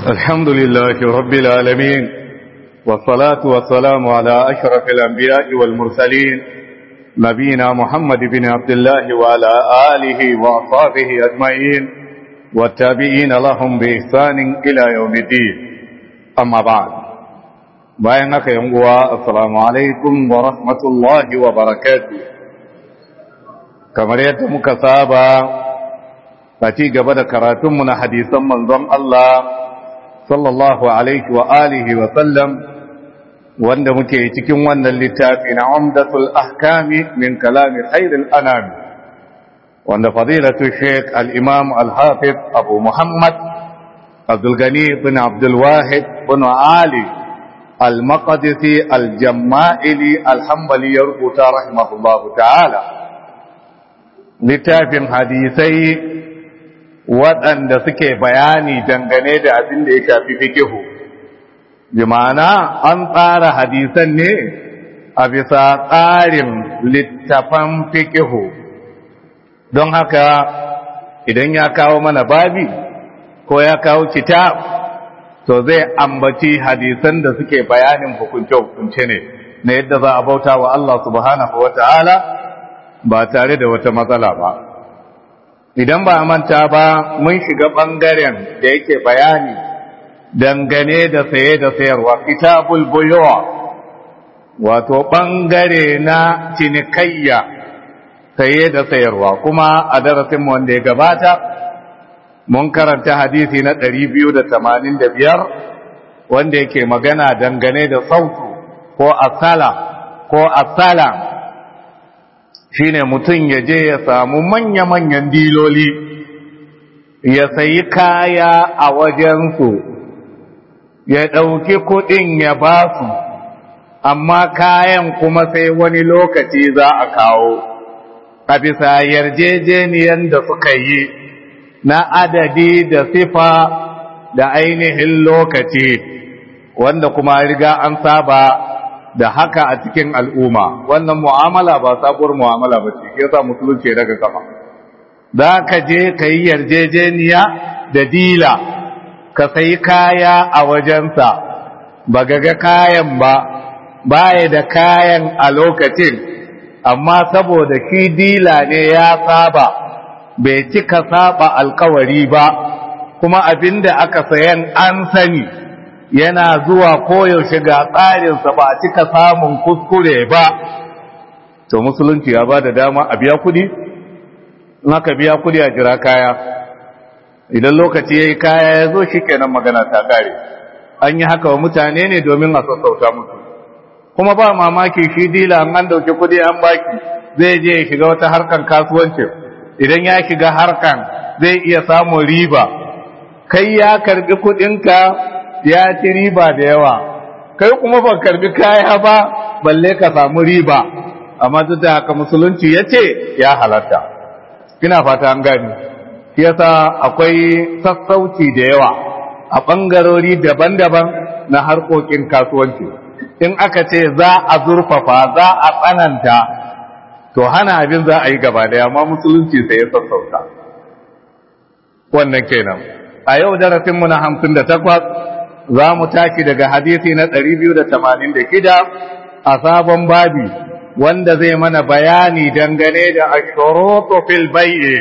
الحمد لله رب العالمين والصلاة والسلام على أشرف الأنبياء والمرسلين نبينا محمد بن عبد الله وعلى آله وأصحابه أجمعين والتابعين لهم بإحسان إلى يوم الدين أما بعد bayan haka yan uwa assalamu alaikum wa rahmatullahi wa barakatuh kamar yadda muka saba a ci gaba da karatunmu na hadisan manzon Allah sallallahu alaihi wa alihi wa sallam wanda muke cikin wannan littafi na umdatul ahkami min kalami khairil anam wanda fadilatu sheikh al-imam al-hafiz abu muhammad abdul gani bin abdul wahid bin ali المقدسي الجمائلي الحنبلي يربط رحمه الله تعالى littafin hadisai waɗanda suke bayani dangane da abin da ya shafi fikihu bi ma'ana an tsara hadisan ne a bisa tsarin littafan fikihu don haka idan ya kawo mana babi ko ya kawo kitab to zai ambaci hadisan da suke bayanin hukunce-hukunce ne na yadda za a bauta wa Allah subhanahu wa ta'ala ba tare da wata matsala ba. Idan ba a manta ba mun shiga ɓangaren da yake bayani dangane da saye da sayarwa, kitabul buyowa, wato ɓangare na cinikayya saye da sayarwa, kuma a darasinmu wanda ya gabata, mun karanta hadisi na ɗari biyu da tamanin da biyar wanda yake magana dangane da sautu ko asala ko asala shine mutum ya je ya samu manya-manyan diloli ya sayi kaya a wajensu ya ɗauki kuɗin ya ba su amma kayan kuma sai wani lokaci za a kawo a bisa yarjejeniyar da suka yi na adadi da sifa da ainihin lokaci wanda kuma riga an saba da haka a cikin al'umma wannan mu'amala ba sabuwar mu'amala ba ce ke sa musulunci daga kafa za ka je ka yi yarjejeniya da dila ka sayi kaya a wajensa ba ga kayan ba baya da kayan a lokacin amma saboda shi dila ne ya saba bai cika saba alkawari ba kuma abinda aka sayan an sani yana zuwa koyaushe ga tsarinsa ba a cika samun kuskure ba to musulunci ya ba da dama a biya kudi in aka biya kudi a jira kaya idan lokaci ya yi kaya ya zo shi kenan magana ta kare an yi haka wa mutane ne domin a sassauta musu kuma ba mamaki shi dila an dauki kudi an baki zai je ya shiga wata harkan kasuwancin idan ya shiga harkan zai iya samun riba kai ya karbi kudinka ya ci riba da yawa kai kuma ba karbi kaya ba balle ka samu riba amma duk da haka musulunci ya ce ya halatta ina fata an gani shi yasa akwai sassauci da yawa a ɓangarori daban-daban na harkokin kasuwanci in aka ce za a zurfafa za a tsananta to hana abin za a yi gaba daya amma musulunci sai ya sassauta wannan kenan a yau darasinmu na hamsin da takwas za mu tashi daga hadisi na ɗari biyu da tamanin da shida a sabon babi wanda zai mana bayani dangane da ashurutu fil bai'i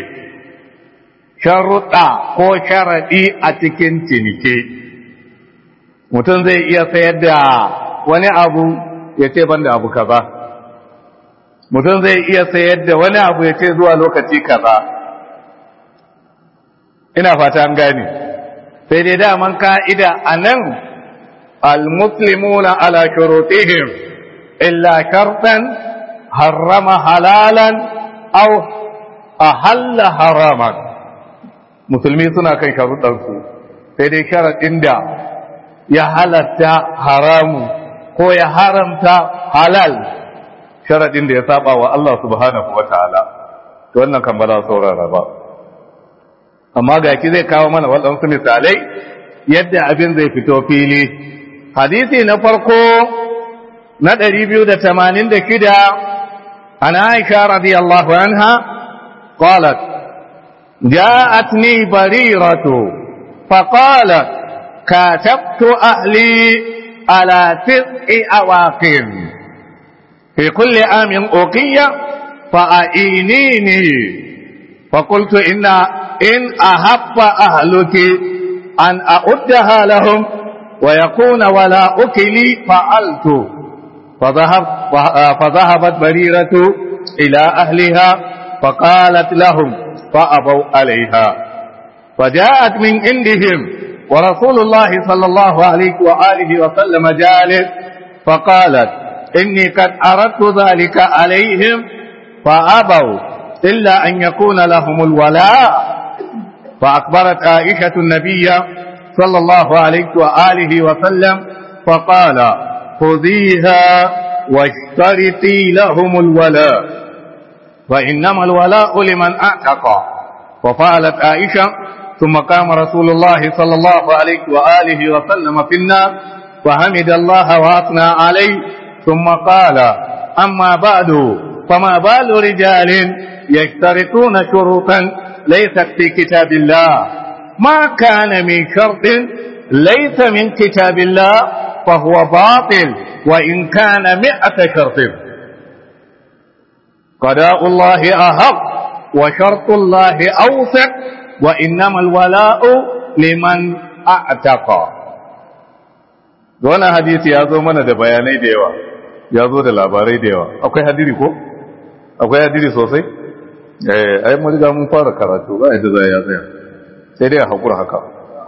sharuɗa ko sharaɗi a cikin cinike mutum zai iya sayar da wani abu ya ce ban da abu kaza mutum zai iya sayar da wani abu ya ce zuwa lokaci kaza ina fata an gane sai dai daman ka'ida a nan almuslimuna ala shurutihim illa shartan harrama halalan aw ahalla haraman musulmi suna kan sharuɗansu sai dai sharaɗin da ya halatta haramu ko ya haramta halal sharaɗin da ya saba wa Allah subhanahu wa ta'ala, to wannan kan ba za saurara ba. Amma ga ki zai kawo mana waɗansu misalai yadda abin zai fito fili. Hadisi na farko na ɗari biyu da tamanin da shida, an Aisha radiyallahu anha, qalat جاءتني بريرة فقالت كاتبت أهلي على تسع أواقر في كل عام أوقية فأعينيني فقلت إن إن أحب أهلك أن أعدها لهم ويكون ولا أكلي فعلت فذهب فذهبت بريرة إلى أهلها فقالت لهم فأبوا عليها فجاءت من عندهم ورسول الله صلى الله عليه وآله وسلم جالس فقالت إني قد أردت ذلك عليهم فأبوا إلا أن يكون لهم الولاء فأخبرت عائشة النبي صلى الله عليه وآله وسلم فقال خذيها واشترطي لهم الولاء فإنما الولاء لمن أعتق وفعلت عائشة ثم قام رسول الله صلى الله عليه وآله وسلم في النار فحمد الله وأثنى عليه ثم قال أما بعد فما بال رجال يشترطون شروطا ليست في كتاب الله ما كان من شرط ليس من كتاب الله فهو باطل وإن كان مئة شرط قضاء الله أحق وشرط الله أوثق وإنما الولاء لمن أعتق wannan hadisi ya zo mana da bayanai da yawa ya zo da labarai da yawa akwai hadiri ko akwai hadiri sosai eh ai mun riga mun fara karatu ba yadda za ya tsaya sai dai a hakura haka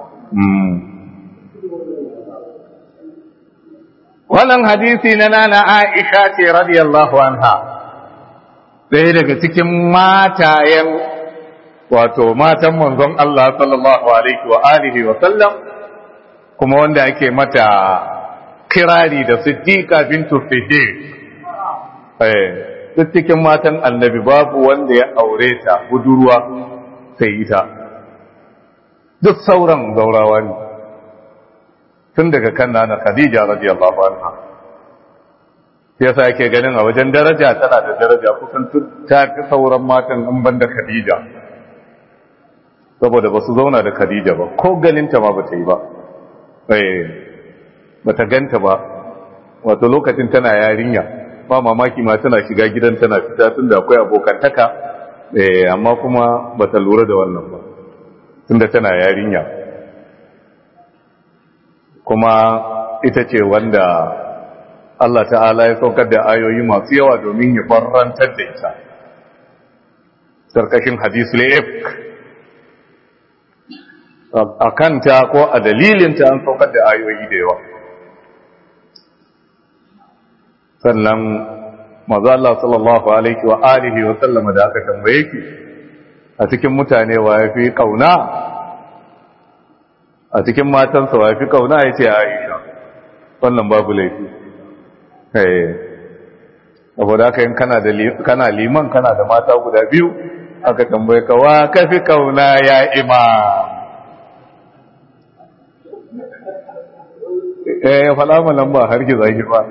wannan hadisi na nana Aisha ce radiyallahu anha ɗaya daga cikin matayen wato matan manzon Allah sallallahu alaihi wa alihi wa sallam kuma wanda ake mata kirari da siddiqa bintu siddiq eh duk cikin matan annabi babu wanda ya aure ta budurwa sai ita duk sauran gaurawa ne tun daga kan nana Khadija radiyallahu anha yasa yake ganin a wajen daraja tana da daraja kusan ta fi sauran matan an banda Khadija saboda ba su zauna da Khadija ba ko ganinta ma ba ta yi ba eh ba ta ganta ba wato lokacin tana yarinya ba mamaki ma tana shiga gidan tana fita tunda akwai abokantaka eh amma kuma ba ta lura da wannan ba tunda tana yarinya kuma ita ce wanda Allah ta'ala ya saukar da ayoyi masu yawa domin ya barrantar da ita sarkashin hadisul ifk a kanta ko a dalilinta an saukar da ayoyi da yawa sannan maza Allah sallallahu alaihi wa alihi wa sallama da aka tambaye ki a cikin mutane wa ya fi kauna a cikin matansa wa ya fi kauna ya ce Aisha wannan babu laifi saboda haka yin kana liman kana da mata guda biyu aka tambaye ka wa ka fi kauna ya ima eh ya faɗa ma lamba har ki zaki ba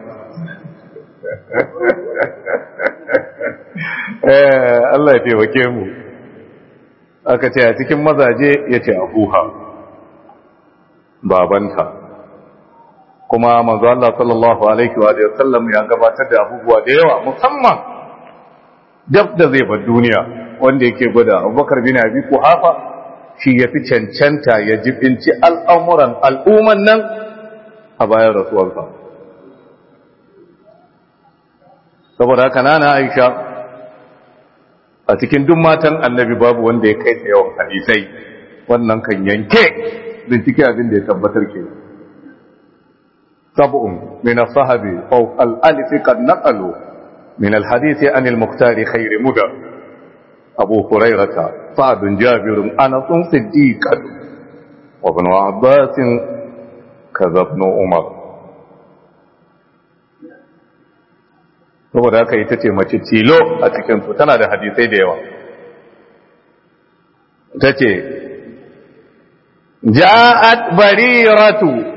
eh Allah ya taimake mu aka ce a cikin mazaje ya ce abuha babanta kuma manzo Allah sallallahu alaihi wa sallam ya gabatar da abubuwa da yawa musamman dab da zai bar duniya wanda yake gwada Abubakar bin Abi Quhafa shi ya fi cancanta ya jibinci al'amuran al'umman nan a bayan rasuwarsa saboda haka nana Aisha a cikin duk matan annabi babu wanda ya kai ta yawan hadisai wannan kan yanke bincike abin da ya tabbatar kenan سبع من الصحب فوق الألف قد نقلوا من الحديث عن المختار خير مدى أبو هريرة سعد جابر أنس صديق وابن عباس كذا ابن عمر saboda haka ita ce mace tilo a cikinsu tana da hadisai da yawa ta ce ja'at bariratu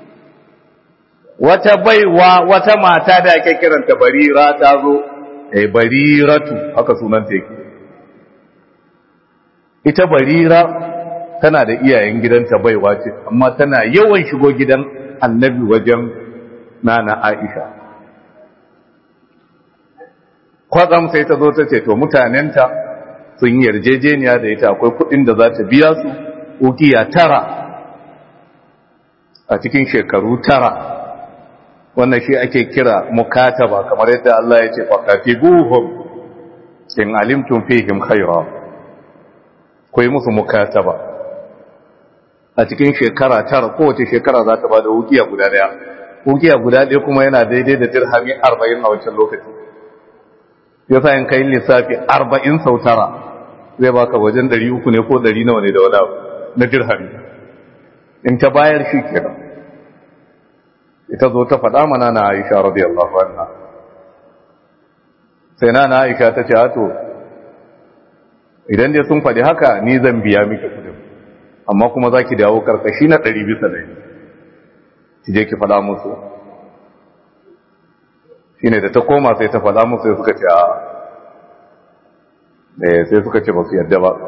wata baiwa wata mata da ake kiranta barira ta zo eh bariratu haka sunan ta yake ita barira tana da iyayen gidanta baiwa ce amma tana yawan shigo gidan annabi wajen nana aisha kwatsam sai ta zo ta ce to mutanenta sun yi yarjejeniya da ita akwai kudin da za ta biya su ukiya tara a cikin shekaru tara wannan shi ake kira mukataba kamar yadda Allah ya ce faqatibuhum in alimtum fihim khayra ku yi musu mukataba a cikin shekara tara kowace shekara za ta bada ukiya guda daya ukiya guda daya kuma yana daidai da dirhami 40 a wancan lokaci yasa in kai lissafi 40 sau tara zai baka wajen 300 ne ko 100 nawa ne da wani na dirhami in ta bayar shi kenan ita zo ta faɗa mana na Aisha radiyallahu anha sai na na Aisha ta ce to idan dai sun faɗi haka ni zan biya miki kudin amma kuma zaki dawo karkashi na 100 bisa 100 ki je ki faɗa musu shine da ta koma sai ta faɗa musu sai suka ce a eh sai suka ce ba su yadda ba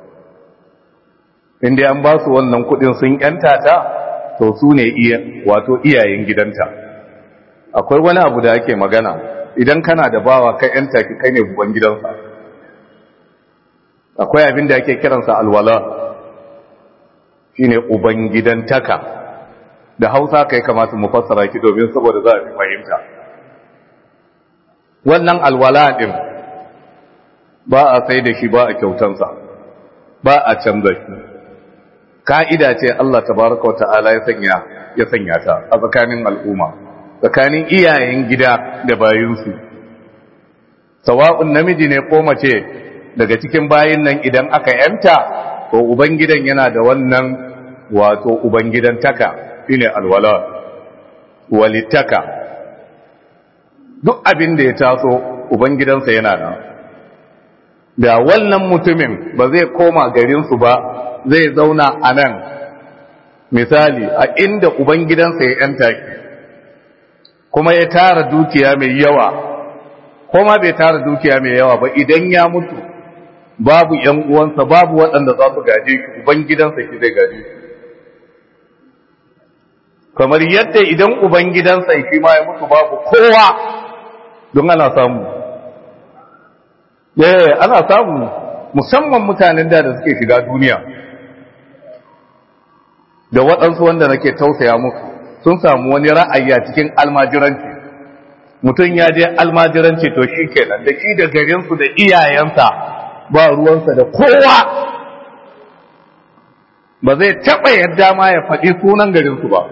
inda an ba su wannan kudin sun yanta ta to su ne iya wato iyayen gidanta akwai wani abu da ake magana idan kana da bawa kai yanta ki kai ne buban gidansa akwai abin da ake kiransa alwala shine uban gidantaka da hausa kai kamata mu fassara ki domin saboda za a fi fahimta wannan alwala din ba a sai da shi ba a kyautansa ba a canza shi ka'ida ce Allah tabaraka wa ta'ala ya sanya ya sanya ta a tsakanin al'umma tsakanin iyayen gida da bayinsu sawa'un namiji ne ko mace daga cikin bayin nan idan aka yanta to ubangidan yana da wannan wato ubangidan taka shine alwala walittaka duk abin da ya taso ubangidansa yana nan da wannan mutumin ba zai koma garinsu ba zai zauna a nan misali a inda ubangidansa ya yanta ki kuma ya tara dukiya mai yawa kuma bai tara dukiya mai yawa ba idan ya mutu babu ‘yan uwansa babu waɗanda za su gaje shi ubangidansa shi zai gaje shi kamar yadda idan ubangidansa shi ma ya mutu babu kowa don ana samu eh ana samu musamman mutanen da da suke shiga duniya da waɗansu wanda nake tausaya musu sun samu wani ra'ayi a cikin almajiranci mutum ya je almajiranci to shi kenan da shi da garinsu da iyayensa ba ruwansa da kowa ba zai taɓa yadda ma ya faɗi sunan garinsu ba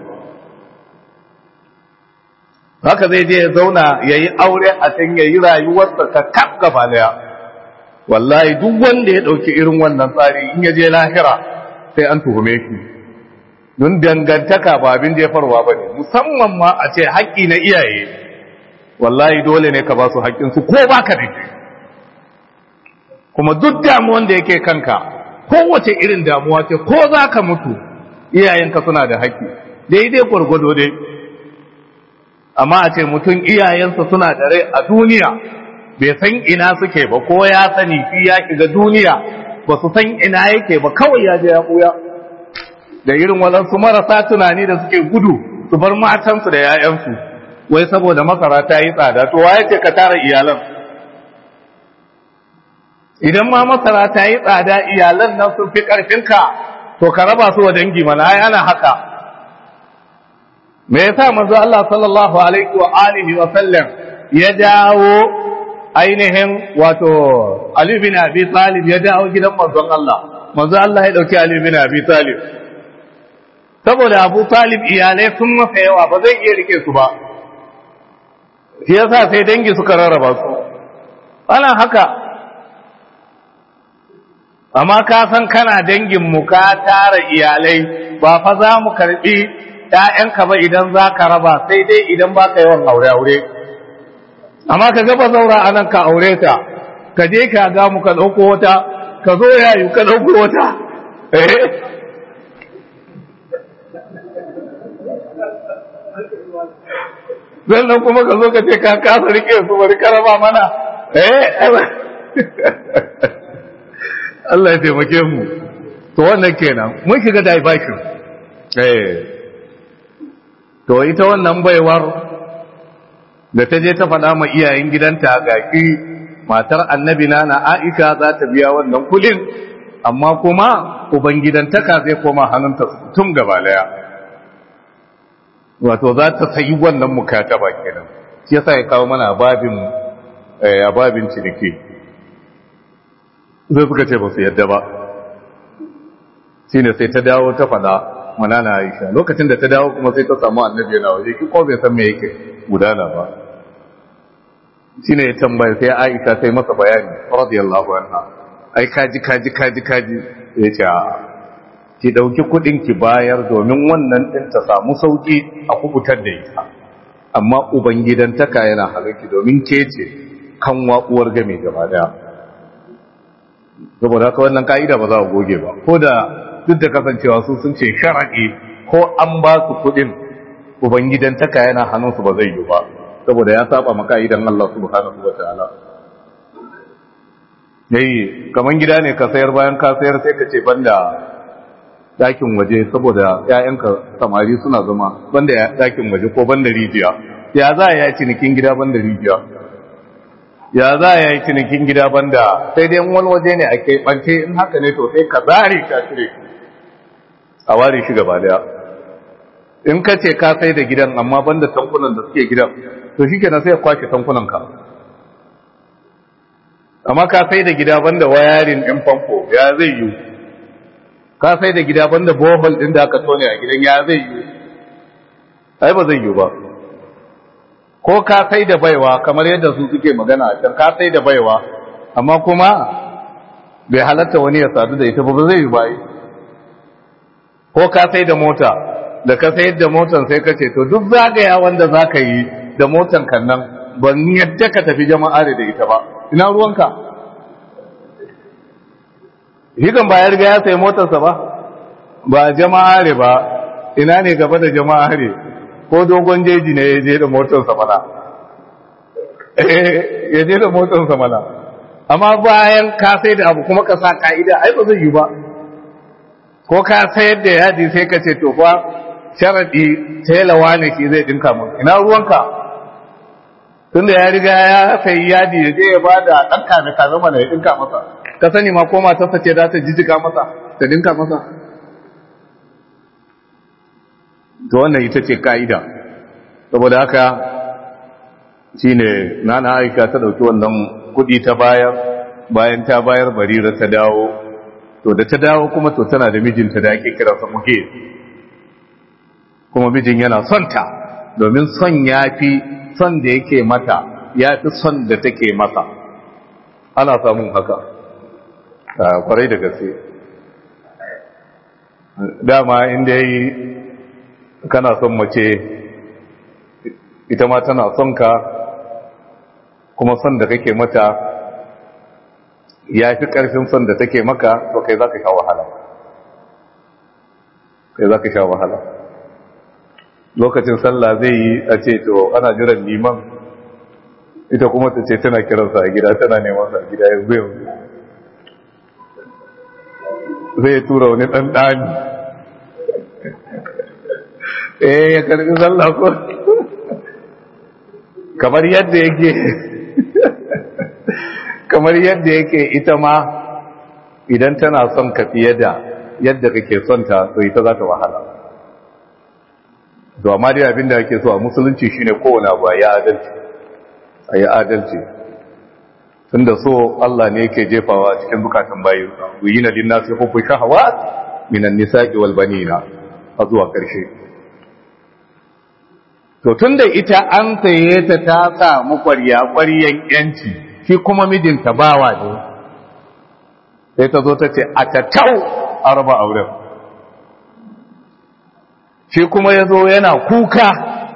haka zai je ya zauna ya yi aure a can ya yi rayuwarsa ka kaf gaba daya wallahi duk wanda ya ɗauki irin wannan tsari in ya je lahira sai an tuhume shi don dangantaka ba abin jefarwa ba ne musamman ma a ce haƙƙi na iyaye wallahi dole ne ka ba su haƙƙinsu ko ba ka da kuma duk damuwan da yake kanka kowace irin damuwa ce ko za ka mutu iyayenka suna da haƙƙi daidai gwargwado dai amma a ce mutum iyayensa suna da rai a duniya bai san ina suke ba ko ya sani shi ya shiga duniya ba su san ina yake ba kawai ya je ya ɓuya da irin waɗansu marasa tunani da suke gudu su bar matansu da 'ya'yansu wai saboda masara ta yi tsada to waye ce ka tara iyalan idan ma masara ta yi tsada iyalan nan sun fi ƙarfinka to ka raba su wa dangi mana ai ana haka me yasa manzo Allah sallallahu alaihi wa alihi wa sallam ya dawo ainihin wato Ali bin Abi Talib ya dawo gidan manzon Allah manzo Allah ya dauki Ali bin Abi Talib saboda Abu Talib iyalai sun masa yawa ba zai iya rike su ba shi yasa sai dangi suka rarraba su ana haka amma ka san kana dangin mu ka tara iyalai ba fa za mu karbi ‘ya'yanka ba idan za ka raba sai dai idan ba ka yawan aure-aure amma ka gaba zaura a nan ka aure ta ka je ka ga mu ka ɗauko wata ka zo yayu ka ɗauko wata eh sannan kuma ka zo ka ce ka kasa rike su bari ka raba mana eh Allah ya taimake mu to to wannan kenan mun shiga diversion eh to ita wannan baiwar da ta je ta faɗa ma iyayen gidanta ga ki matar annabi na na Aisha za ta biya wannan kudin amma kuma ubangidantaka zai koma hannunta tun gaba daya wato za ta sayi wannan mukataba kenan shi yasa ya kawo mana babin a babin ciniki zai suka ce ba su yadda ba shine sai ta dawo ta faɗa manana Aisha lokacin da ta dawo kuma sai ta samu annabi yana waje ki ko bai san me yake gudana ba shine ya tambaya sai Aisha sai masa bayani radiyallahu anha ai kaji kaji kaji kaji ya ce ki dauki kudin ki bayar domin wannan din ta samu sauki a kubutar da ita amma ubangidantaka yana halarki domin ke ce kan uwar game gaba daya saboda haka wannan ka'ida ba za a goge ba ko da duk da kasancewa su sun ce shara'i ko an ba su kudin ubangidantaka yana hannunsu ba zai yi ba saboda ya saba maka idan Allah subhanahu wa ta'ala yayi kaman gida ne ka sayar bayan ka sayar sai ka ce banda dakin waje saboda ƴaƴanka samari suna zama banda dakin waje ko banda rijiya ya za ya yi cinikin gida banda rijiya ya za ya yi cinikin gida banda sai dai wani waje ne a keɓance in haka ne to sai ka zare ka cire a ware shi gaba daya in ka ce ka sai da gidan amma banda tankunan da suke gidan to shi kenan sai ya kwashe tankunan ka amma ka sai da gida banda wayarin ɗin famfo ya zai yi ka sai da gida banda bohol ɗin da aka tone a gidan ya zai yi ai ba zai yi ba ko ka sai da baiwa kamar yadda su suke magana a can ka sai da baiwa amma kuma bai halatta wani ya sadu da ita ba zai yi ba ko ka sai da mota da ka sayar da motan sai ka ce to duk zagaya wanda za ka yi da motan kan nan ban yadda ka tafi jama'a da ita ba ina ruwanka hikan ba ya riga ya sayi motarsa ba ba jama'a ba ina ne gaba da jama'a ko dogon jeji ne ya je da motarsa mana ya je da motarsa mana amma bayan ka sai da abu kuma ka sa ka'ida ai ba zai yi ba ko ka sayar da yadi sai ka ce to fa sharadi telawa ne shi zai dinka mun ina ruwanka tunda ya riga ya sayi yadi ya je ya bada dan kame kame mana ya dinka masa ka sani ma ko matarsa ce za ta jijjiga masa ta dinka masa to wannan ita ce ka'ida saboda haka shine nana aika ta dauki wannan kudi ta bayar bayan ta bayar barira ta dawo to da ta dawo kuma to tana da mijinta da ake kira sa muke kuma mijin yana son ta domin son yafi son da yake mata yafi son da take masa ana samun haka kwarai da gaske dama inda yayi kana son mace ita ma tana son ka kuma son da kake mata ya fi ƙarfin son da take maka to kai za ka sha wahala kai za ka sha wahala lokacin sallah zai yi a ce to ana jiran liman ita kuma ta ce tana kiransa a gida tana neman sa a gida yanzu yanzu zai tura wani ɗan ɗani eh ya karbi sallah ko kamar yadda yake kamar yadda yake ita ma idan tana son ka fiye da yadda kake son ta to ita za ta wahala to amma dai abinda ake so a musulunci shine kowane abu ya adalci a yi adalci tunda so Allah ne yake jefawa cikin bukatan bayi wuyina linnasi hubbu shahawat minan nisa'i wal banina a zuwa karshe to tunda ita an saye ta ta samu ƙwarya ƙwaryan yanci shi kuma mijinta bawa ne sai ta zo ta ce a tattau a raba auren shi kuma ya zo yana kuka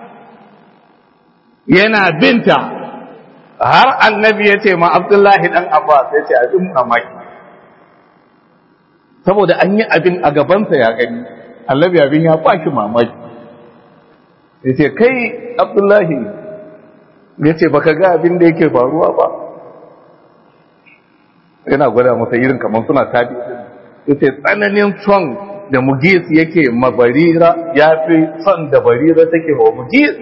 yana binta har annabi ya ce ma abdullahi ɗan abbas ya ce abin mamaki saboda an yi abin a gabansa ya gani annabi abin ya baki mamaki ya ce kai abdullahi ya ce baka ga abin da yake faruwa ba yana gwada masa irin kamar suna tabi yace tsananin son da mugis yake ma barira ya fi son da barira take wa mugis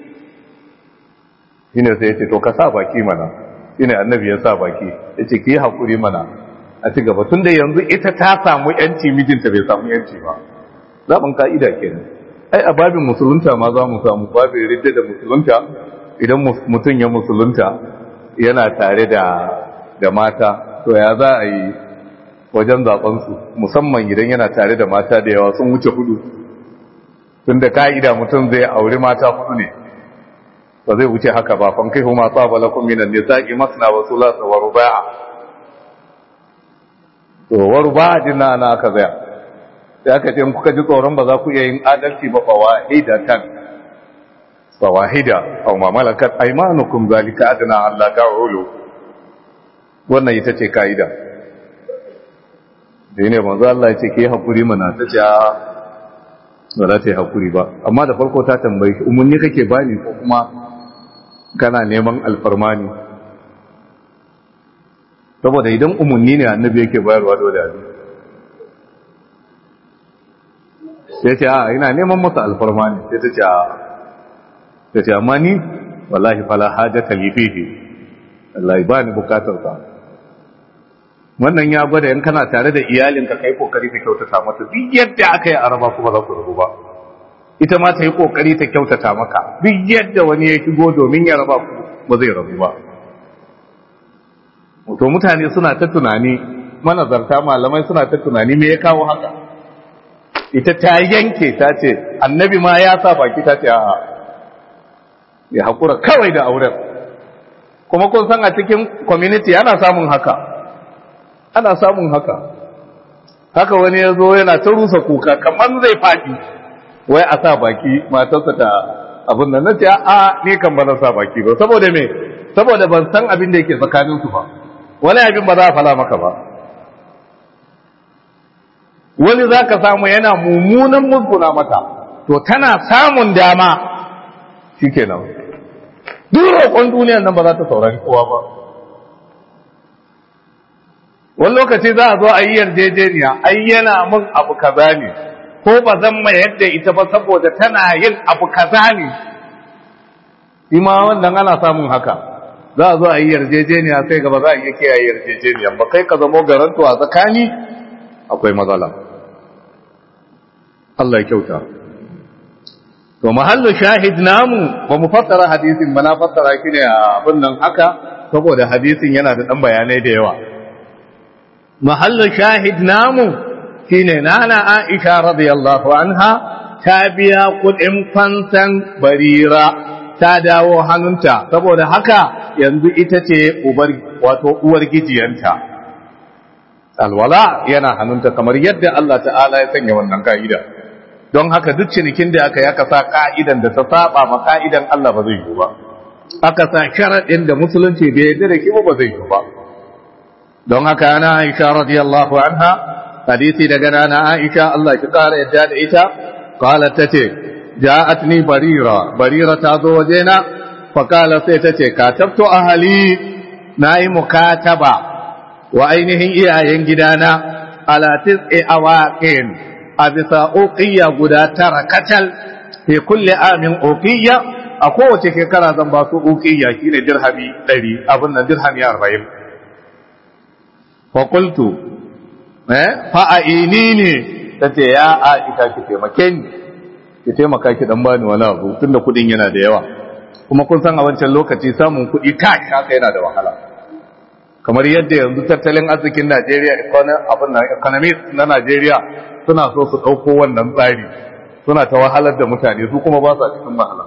shine sai yace to ka sa baki mana shine annabi ya sa baki yace ki hakuri mana a ci gaba tunda yanzu ita ta samu yanci mijinta bai samu yanci ba zaɓin ka'ida kenan ai a babin musulunta ma za mu samu babin ridda da musulunta idan mutum ya musulunta yana tare da da mata to ya za a yi wajen zaɓensu musamman idan yana tare da mata da yawa sun wuce hudu tun da ka'ida mutum zai auri mata hudu ne ba zai wuce haka ba fan kai huma tsaba lakum minan nisa'i masna wa sulasa wa ruba'a to wa ruba'a din na ana aka zaya sai aka ce kuka ji tsoron ba za ku iya yin adalci ba fa wahidatan fa wahida aw ma malakat aymanukum zalika adna alla ta'ulu wannan ita ce kaida da ne manzo Allah ya ce ke hakuri mana ta ce ba za ta yi hakuri ba amma da farko ta tambaye shi umarni kake bani ko kuma kana neman alfarmani saboda idan umarni ne annabi yake bayarwa dole a sai ce a ina neman masa alfarmani sai ta ce a ta ce amma ni wallahi fala hajjata li fihi wallahi ba ni bukatar sa wannan ya gwada in kana tare da iyalinka kai kokari ta kyautata mata duk yadda aka yi araba kuma za ku rabu ba ita ma ta yi kokari ta kyautata maka duk yadda wani ya shigo domin ya raba ku ba zai rabu ba to mutane suna ta tunani manazarta malamai suna ta tunani me ya kawo haka ita ta yanke ta ce annabi ma ya sa baki ta ce a'a ya haƙura kawai da auren kuma kun san a cikin community ana samun haka ana samun haka haka wani ya zo yana ta rusa kuka kamar zai faɗi wai a sa baki matarsa ta abin da na ce a ni kan ba na sa baki ba saboda me saboda ban san abin da yake tsakaninsu ba wani abin ba za a fala maka ba wani za ka samu yana mummunan musguna mata to tana samun dama shi kenan duk roƙon duniyan nan ba za ta saurari kowa ba wani lokaci za a zo a yi yarjejeniya ai yana mun abu kaza ne ko ba zan mai yadda ita ba saboda tana yin abu kaza ne ima wannan ana samun haka za a zo a yi yarjejeniya sai gaba za a iya kiyaye yarjejeniya ba kai ka zamo garanto a tsakani akwai matsala Allah ya kyauta to mahallu shahid namu ba mu fassara hadisin ba na fassara shi ne a abin nan haka saboda hadisin yana da dan bayanai da yawa mahallu shahid namu shine nana Aisha radiyallahu anha ta biya kudin fansan barira ta dawo hannunta saboda haka yanzu ita ce ubar wato uwar gijiyanta alwala yana hannunta kamar yadda Allah ta'ala ya sanya wannan ka'ida don haka duk cinikin da aka yi aka sa ka'idan da ta saba ma ka'idan Allah ba zai yi ba aka sa sharaɗin da musulunci bai yarda da shi ba zai yi ba don haka ana Aisha radiyallahu anha hadisi daga nana Aisha Allah ki kara yadda da ita qalat tace ja'atni barira barira ta zo wajena fa qala sai tace katabtu ahli nayi mukataba wa ainihin iyayen gidana ala tis'i awaqin a bisa uqiyya guda tara katal fi kulli amin uqiyya a kowace shekara zan ba su uqiyya shine dirhami 100 abin nan dirhami 40 fa qultu eh fa ainini tace ya aisha ki taimake ni ki taimaka ki dan bani wani abu tunda kudin yana da yawa kuma kun san a wancan lokaci samun kudi kashi haka yana da wahala kamar yadda yanzu tattalin arzikin Najeriya abin na economist na Najeriya suna so su ɗauko wannan tsari suna ta wahalar da mutane su kuma ba sa cikin wahala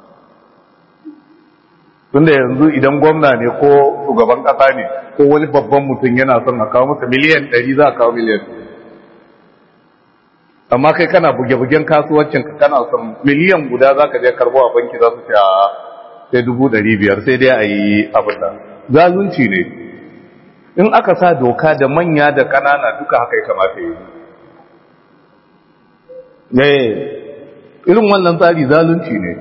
tunda yanzu idan gwamna ne ko shugaban ƙasa ne ko wani babban mutum yana son a kawo masa miliyan ɗari za a kawo miliyan amma kai kana buge-bugen kasuwancin ka kana son miliyan guda za ka je karbo a banki za su ce a sai dubu ɗari biyar sai dai a yi abin da zalunci ne in aka sa doka da manya da ƙanana duka haka ya kamata yi ne irin wannan tsari zalunci ne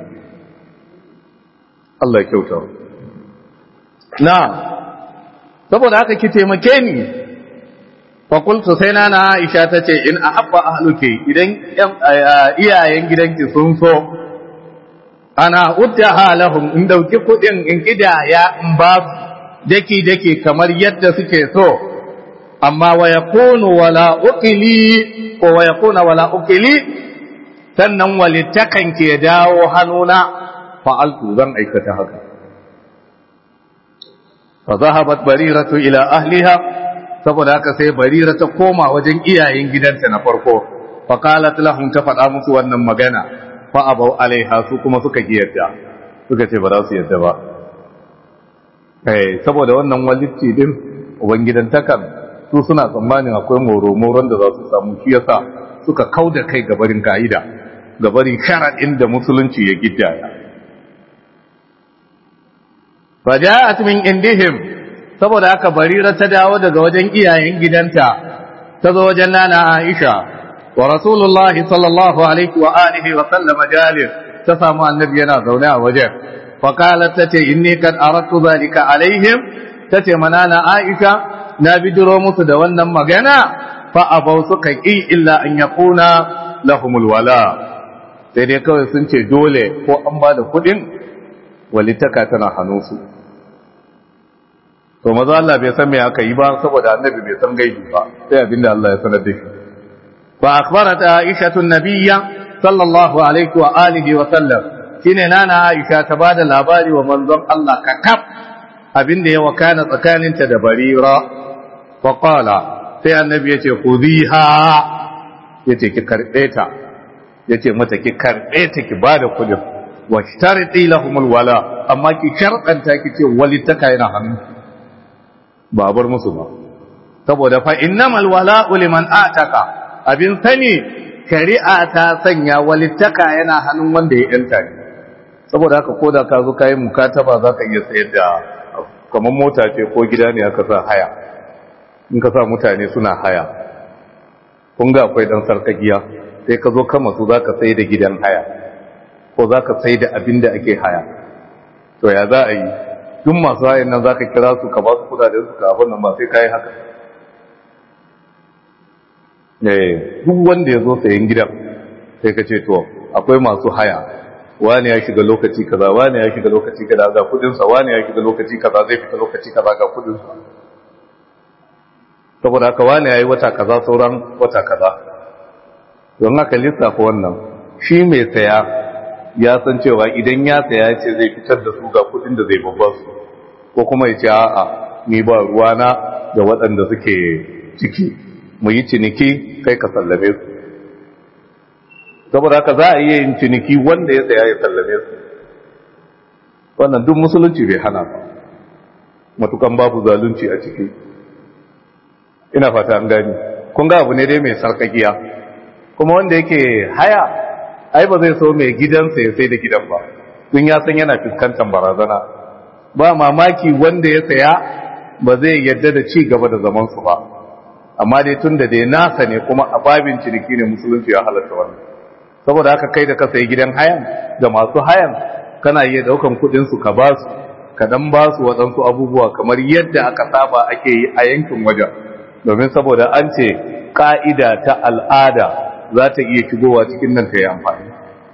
Allah ya kyauta na saboda haka ki taimake ni fakultu sai na Aisha ta ce in ahabba ahluki idan iyayen gidanki sun so ana uddaha lahum in dauki kudin in kidaya in ba su daki daki kamar yadda suke so amma wa yakunu wala uqili ko wa yakuna wala uqili sannan walittakan ke dawo hannuna fa'altu zan aikata haka fa zahabat bariratu ila ahliha saboda haka sai barira ta koma wajen iyayen gidanta na farko fa qalat lahum ta faɗa musu wannan magana fa abau alaiha su kuma suka yadda suka ce ba za su yadda ba eh saboda wannan walitti din ubangidantakan su suna tsammanin akwai moro-moron da za su samu shi yasa suka kauda kai gabarin ka'ida gabarin sharaɗin da musulunci ya gidaya faja'at min indihim saboda haka barira ta dawo daga wajen iyayen gidanta ta zo wajen nana Aisha wa Rasulullahi sallallahu alaihi wa alihi wa sallam jalis ta samu annabi yana zaune a wajen fa qalat tace inni kad aradtu zalika alaihim tace manana Aisha na bidiro musu da wannan magana fa abau suka ki illa an yakuna lahumul wala sai dai kawai sun ce dole ko an ba da kuɗin walitaka tana hannunsu to maza Allah bai san me aka yi ba saboda annabi bai san gaibi ba sai abinda Allah ya sanar da shi fa akhbarat Aisha nabiyya sallallahu alaihi wa alihi wa sallam shine nana Aisha ta bada labari wa manzon Allah kakab abinda ya wakana tsakaninta da Barira fa qala sai annabi yace khudhiha yace ki karbe ta yace mata ki karbe ta ki bada kudin wa shtariti lahumul wala amma ki sharqanta ki ce walitaka yana hannu ba bar musu ba saboda fa innamal wala'u liman ataka abin sani shari'a ta sanya walittaka yana hannun wanda ya yanta ne saboda haka koda ka zo kai mukataba zaka iya sayar da kamar mota ce ko gida ne aka sa haya in ka sa mutane suna haya kun ga akwai dan sarkagiya sai ka zo kama su zaka sai da gidan haya ko zaka sai da abin da ake haya to ya za a yi duk masu hayan nan za ka kira su ka ba su kudaden su ka abin nan ba sai ka yi haka duk wanda ya zo sayan gidan sai ka ce to akwai masu haya wani ya shiga lokaci kaza wani ya shiga lokaci kaza ga kudinsa wani ya shiga lokaci kaza zai fita lokaci kaza ga kudinsa saboda haka wani ya yi wata kaza sauran wata kaza don haka lissafa wannan shi mai saya ya san cewa idan ya saya ce zai fitar da su ga kudin da zai babba su ko kuma ya ce a'a ni ba ruwana da waɗanda suke ciki mu yi ciniki kai ka sallame su saboda haka za a iya yin ciniki wanda ya saya ya sallame su wannan duk musulunci bai hana ba matukan babu zalunci a ciki ina fata an gani kun ga abu ne dai mai sarkakiya kuma wanda yake haya ai ba zai so mai gidansa ya sai da gidan ba tun ya san yana fuskantar barazana ba mamaki wanda ya saya ba zai yadda da ci gaba da zaman su ba amma dai tun da dai nasa ne kuma a babin ciniki ne musulunci ya halatta wannan saboda haka kai da ka sayi gidan hayan da masu hayan kana iya daukan kudin su ka ba su ka dan ba su waɗansu abubuwa kamar yadda aka saba ake yi a yankin wajen domin saboda an ce ka'ida ta al'ada za ta iya shigowa cikin nan ta yi amfani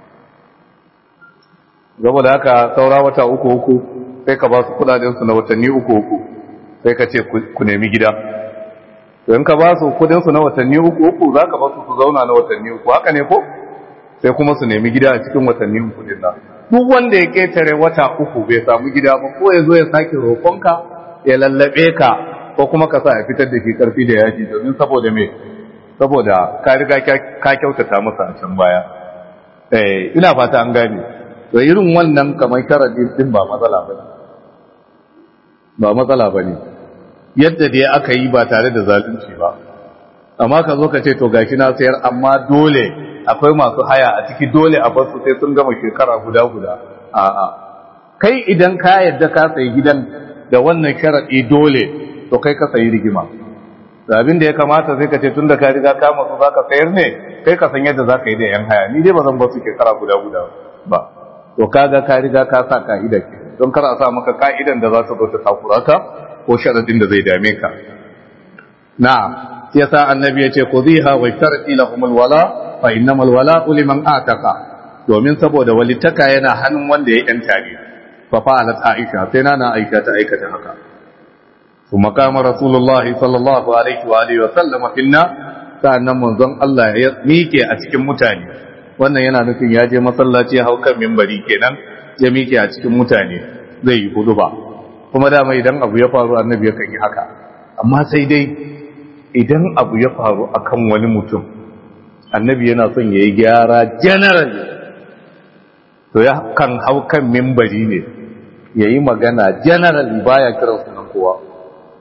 saboda haka saura wata uku uku sai ka ba su kudadensu na watanni uku uku sai ka ce ku nemi gida in ka ba su kudinsu na watanni uku uku za ka ba su su zauna na watanni uku haka ne ko sai kuma su nemi gida a cikin watanni uku din nan duk wanda ya ketare wata uku bai samu gida ba ko ya zo ya sake roƙonka ya lallabe ka ko kuma ka sa ya fitar da shi karfi da yaji domin saboda me saboda ka riga ka kyautata masa a can baya eh ina fata an gane to irin wannan kamar sharadin din ba matsala bane ba matsala bane yadda dai aka yi ba tare da zalunci ba amma ka zo ka ce to gashi na sayar amma dole akwai masu haya a ciki dole a basu sai sun gama shekara guda guda a'a kai idan ka yadda ka sayi gidan da wannan sharadi dole to kai ka sayi rigima da abin da ya kamata sai ka ce tun da ka riga ka masu za ka sayar ne kai ka san yadda za ka yi da yan haya ni dai ba zan ba su shekara guda guda ba to kaga ka riga ka sa ka'ida ke don kar a sa maka ka'idan da za ta zo ta takura ka ko sharadin da zai dame ka na yasa annabi yace khudhiha wa sharti lahum alwala fa innamal wala liman ataka domin saboda walitaka yana hannun wanda ya yanta ne fa fa'alat aisha sai nana aisha ta aikata haka kuma kama rasulullah sallallahu alaihi wa alihi wa sallama finna sa'annan manzon Allah ya mike a cikin mutane wannan yana nufin ya je masallaci ya hau kan minbari kenan ya mike a cikin mutane zai yi huduba kuma dama idan abu ya faru annabi yakan yi haka amma sai dai idan abu ya faru akan wani mutum annabi yana son ya yi gyara general to ya kan hau kan mimbari ne ya yi magana general baya kira sunan kowa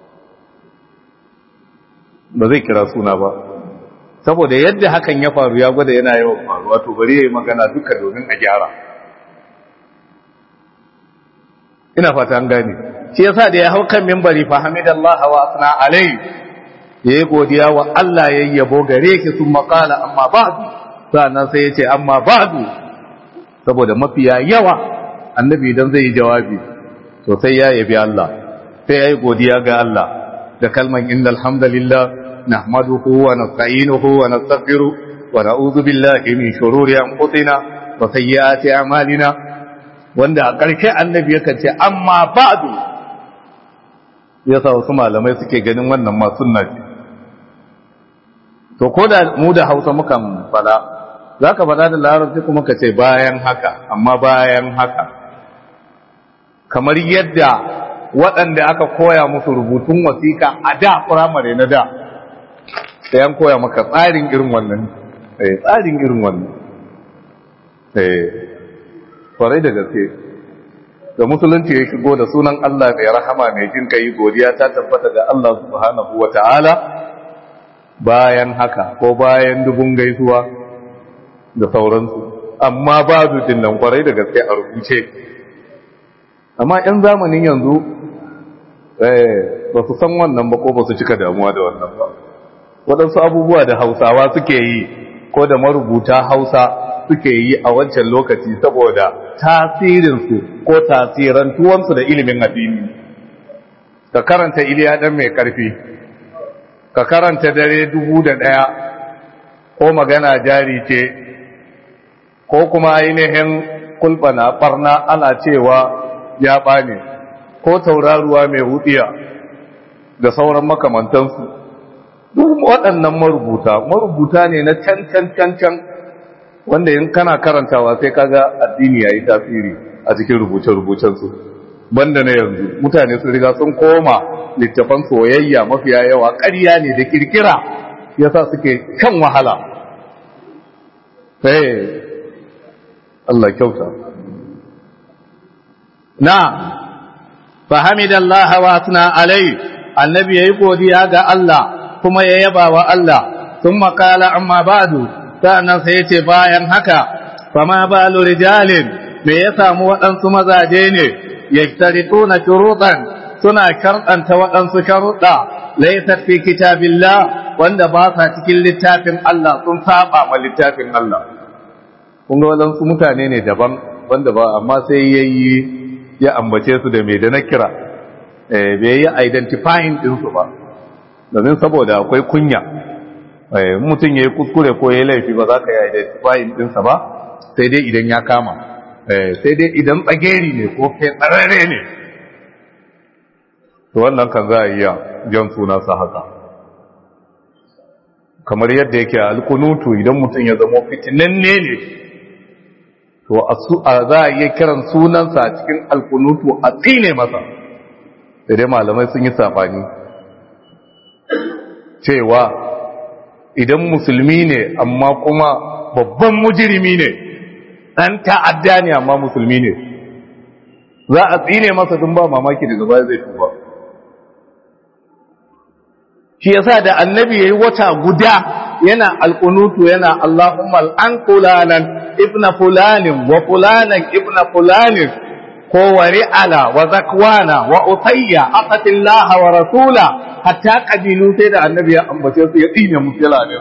ba zai kira suna ba saboda yadda hakan ya faru ya gwada yana yawan faruwa to bari ya yi magana duka domin a gyara ina fata an gane shi yasa da ya hau kan mimbari fa hamidallahi wa asna alai ya yi godiya wa Allah ya yabo gare ki sun makala amma ba'du sannan sai ya ce amma ba'du saboda mafiya yawa annabi idan zai yi jawabi to sai ya yabi Allah sai ya yi godiya ga Allah da kalman innal hamdalillah nahmaduhu wa nasta'inuhu wa nastaghfiruh wa na'udhu billahi min shururi anfusina wa sayyiati a'malina wanda a ƙarshe annabi yakan ce amma ba'du yasa wasu malamai suke ganin wannan ma sunna ce to ko da mu da hausa mukan fada za ka fada da larabci kuma ka ce bayan haka amma bayan haka kamar yadda waɗanda aka koya musu rubutun wasiƙa a da firamare na da sai an koya maka tsarin irin wannan tsarin irin wannan kwarai da gaske da musulunci ya shigo da sunan Allah mai rahama mai jin kai godiya ta tabbata ga Allah subhanahu wa ta'ala bayan haka ko bayan dubun gaisuwa da sauransu amma babu nan kwarai da gaske a rubuce amma 'yan zamanin yanzu ba su san wannan ba ko ba su cika damuwa da wannan ba waɗansu abubuwa da hausawa suke yi ko da marubuta hausa suke yi a wancan lokaci saboda tasirinsu ko tasirantuwansu da ilimin addini ka karanta iliya ɗan mai ƙarfi ka karanta dare dubu da ɗaya ko magana jari ce ko kuma ainihin kulɓana ɓarna ana cewa ya ɓane ko tauraruwa mai hudiya da sauran makamantansu duk waɗannan marubuta marubuta ne na can can can can wanda in kana karantawa sai kaga addini yayi tasiri a cikin rubuce-rubucensu banda na yanzu mutane sun riga sun koma littafan soyayya mafiya yawa ƙarya ne da kirkira yasa suke kan wahala sai Allah kyauta na fahimidallaha wa asna alai annabi yayi godiya ga Allah kuma ya yaba wa Allah thumma qala amma ba'du sannan sai yace bayan haka fama balu rijalin me ya samu waɗansu mazaje ne yajtarituna shurutan suna karɗanta waɗansu sharuɗa laysat fi kitabillah wanda ba sa cikin littafin Allah sun saba ma littafin Allah kun ga waɗansu mutane ne daban wanda ba amma sai yayi ya ambace su da me da na kira eh bai yi identifying din su ba domin saboda akwai kunya eh mutum yayi kuskure ko yayi laifi ba za ka yi identifying din sa ba sai dai idan ya kama eh sai dai idan tsageri ne ko kai tsarare ne to wannan kan za a iya jan suna sa haka kamar yadda yake alkunutu idan mutum ya zama fitinanne ne to a za a iya kiran sunansa a cikin alkunutu a tsine masa da dai malamai sun yi safani cewa idan musulmi ne amma kuma babban mujirimi ne ɗan ta'adda ne amma musulmi ne za a tsine masa tun ba mamaki daga baya zai tuba shi yasa da annabi yayi wata guda yana alqunutu yana Allahumma an fulanan ibna fulanin wa fulanan ibna fulanin ko wari ala wa zakwana wa utayya aqatillaha wa rasula hatta qabilu sai da annabi ya ambace su ya tsine musu ne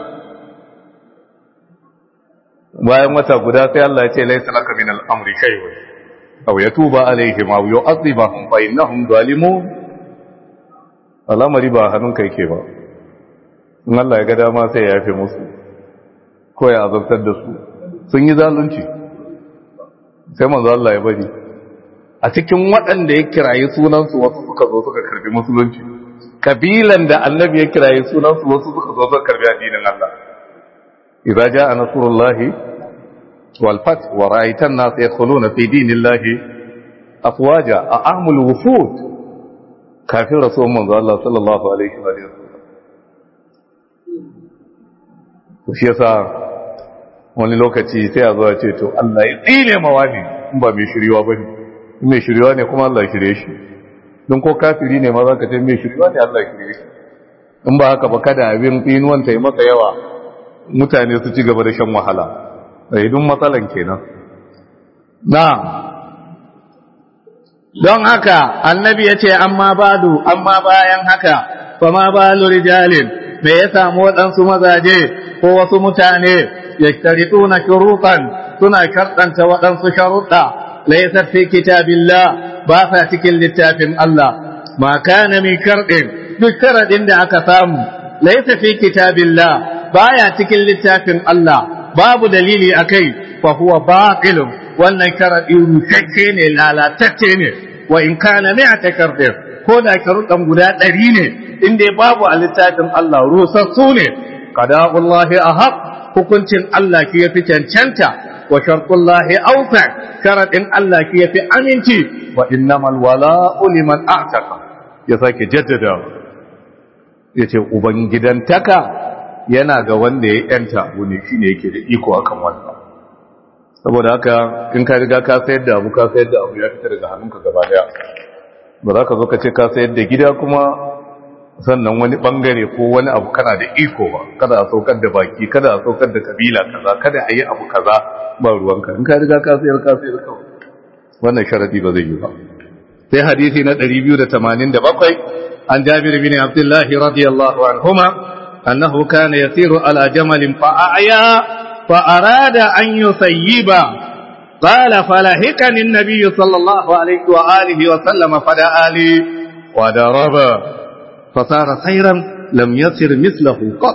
bayan wata guda sai Allah ya ce laysa laka min al-amri shay'un aw yatuba alaihim aw yu'adhibahum fa innahum zalimun al'amari ba hannunka yake ba in Allah ya ga dama sai ya yafe musu ko ya azabtar da su sun yi zalunci sai manzo Allah ya bari a cikin waɗanda ya kirayi sunansu wasu suka zo suka karbi musulunci kabilan da annabi ya kirayi sunansu wasu suka zo suka karbi addinin Allah idza jaa nasrullahi wal fath wa ra'aita an-nas yadkhuluna fi dinillahi afwaja a'amul wufud kafin rasulun manzo Allah sallallahu alaihi wa sallam to shi yasa wani lokaci sai a zo ya ce to Allah ya tsine mawani in ba mai shiriwa bane in mai shiriwa ne kuma Allah ya shirye shi don ko kafiri ne ma zaka ce mai shiriwa ne Allah ya shirye shi in ba haka ba kada abin tsinuwan ta yi masa yawa mutane su ci gaba da shan wahala sai dun matsalan kenan na'am don haka annabi ya ce amma badu amma bayan haka fa ma balu rijalin me ya samu waɗansu mazaje ko wasu mutane ya na shuruɗan suna sharɗanta waɗansu sharuɗa laysat fi kitabillah ba sa cikin littafin Allah ma kana min sharɗin duk sharaɗin da aka samu laysa fi kitabillah baya cikin littafin Allah babu dalili akai fa huwa batilun wannan sharaɗi rushacce ne lalatacce ne wa in kana mi'ata shartin ko da sharuɗan guda ɗari ne in dai babu a littafin Allah rusassu ne qada'ullahi ahaq hukuncin Allah ki yafi cancanta wa shartullahi awfa sharadin Allah ki yafi aminci wa innamal wala'u liman a'taqa ya sake jaddada yace ubangidantaka yana ga wanda ya yanta abu ne shine yake da iko akan wannan saboda haka in ka riga ka sayar da abu ka sayar da abu ya fita daga hannunka gaba daya ba za ka zo ka ce ka sayar da gida kuma sannan wani bangare ko wani abu kana da iko ba kada a saukar da baki kada a saukar da kabila kaza kada a yi abu kaza ba ruwanka in ka riga ka sayar ka sayar kawai wannan sharadi ba zai yi ba sai hadisi na 287 an jabir bin abdullahi radiyallahu anhuma annahu kana yasiru ala jamalin fa a'ya fa arada an yusayyiba قال فلهكني النبي صلى الله عليه وآله وسلم فدعا لي وضرب فصار خيرا لم يصر مثله قط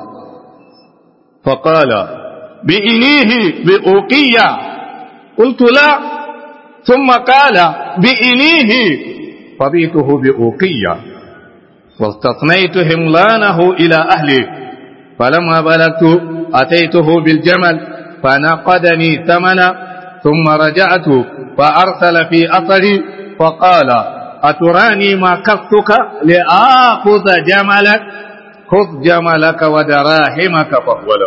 فقال بإنيه بأوقية قلت لا ثم قال بإنيه فبيته بأوقية واستثنيت هملانه إلى أهلي فلما بلغت أتيته بالجمل فنقدني ثمنا ثم رجعت فأرسل في أثري فقال أتراني ما كفتك لآخذ جملك خذ جملك ودراهمك فهو له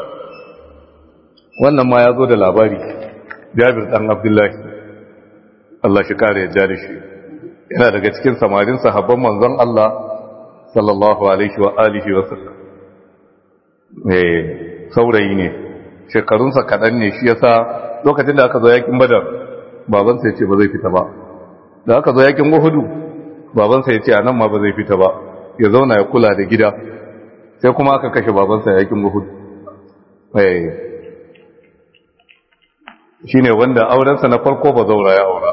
wannan ma ya zo da labari jabir dan abdullahi Allah shi kare ya jari shi yana daga cikin samarin sahabban manzon Allah sallallahu alaihi wa alihi wa sallam eh saurayi ne shekarunsa kaɗan ne shi yasa lokacin da aka zo yakin badar babansa ya ce ba zai fita ba da aka zo yakin uhudu babansa ya ce a nan ma ba zai fita ba ya zauna ya kula da gida sai kuma aka kashe babansa yakin uhudu shi ne wanda aurensa na farko ba zaura ya aura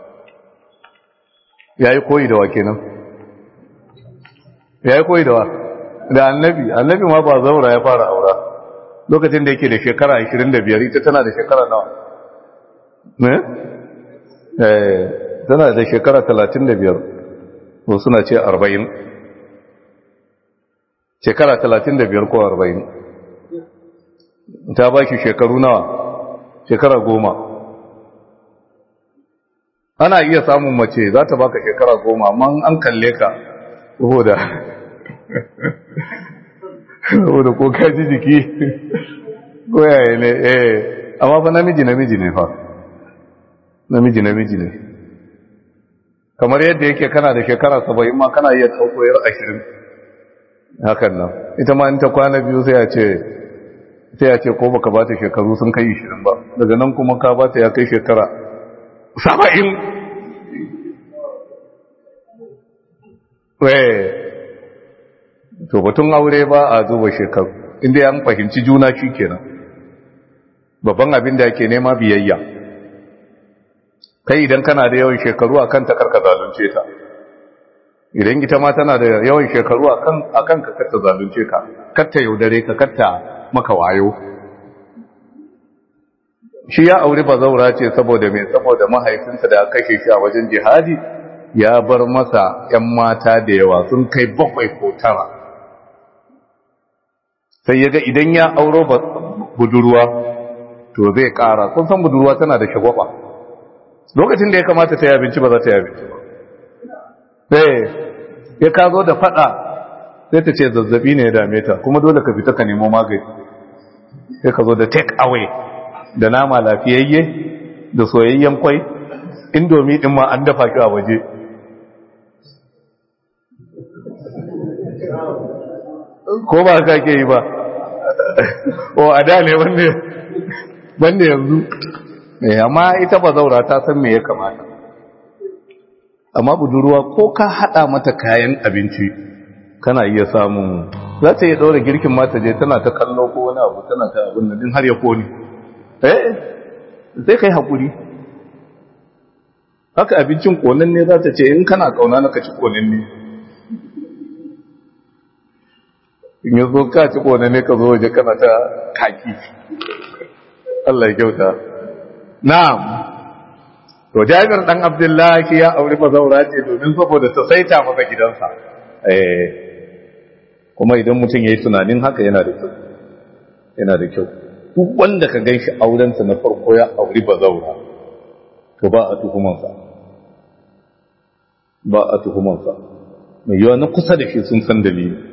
ya yi koyi da wa kenan ya yi koyi da wa da annabi annabi ma ba zaura ya fara aura lokacin da yake da shekara 25 ita tana da shekara nawa ne? eh tana da shekara 35 ko suna ce 40 shekara 35 ko 40 ta ba shi shekaru nawa shekara goma ana iya samun mace za ta baka shekara goma amma an kalle ka saboda saboda ko ka ji jiki ko yaya ne eh amma fa namiji namiji ne fa namiji namiji ne kamar yadda yake kana da shekara saba'in ma kana iya ɗauko yar ashirin hakan nan ita ma in ta kwana biyu sai ya ce sai ya ce ko baka ba ta shekaru sun kai ishirin ba daga nan kuma ka ba ta ya kai shekara saba'in to batun aure ba a zuba shekaru inda ya fahimci juna shi kenan babban abin da yake nema biyayya kai idan kana da yawan shekaru a kanta karka zalunce ta idan ita ma tana da yawan shekaru a kan ka katta zalunce ka katta yaudare ka katta maka wayo shi ya auri bazaura ce saboda mai saboda mahaifinsa da aka kashe shi a wajen jihadi ya bar masa ‘yan mata da yawa sun kai bakwai ko tara sai ya ga idan ya auro budurwa to zai ƙara kun san budurwa tana da shagwaba lokacin da ya kamata ta yi abinci ba za ta yi abinci ba sai ya ka zo da fada sai ta ce zazzabi ne ya dame ta kuma dole ka fita ka nemo magani sai ka zo da take away da nama lafiyayye da soyayyen kwai indomi din ma an dafa ki a waje ko ba ka ke yi ba o a da ne wanda yanzu amma ita ba zaura ta san me ya kamata amma budurwa ko ka hada mata kayan abinci kana iya samun za ta iya ɗaura girkin mata je tana ta kallo ko wani abu tana ta abin nan din har ya koni eh sai kai hakuri haka abincin konan ne za ta ce in kana kauna na ka ci konan ne in yi zo ka ci konan ne ka zo waje kana ta kaki Allah ya kyauta na'am to jabir dan abdullahi ya auri bazaura ce domin saboda ta saita masa gidansa eh kuma idan mutum yayi tunanin haka yana da kyau yana da kyau duk wanda ka ganshi aurensa na farko ya auri bazaura to ba a tuhumansa ba a tuhumansa mai yawa na kusa da shi sun san dalili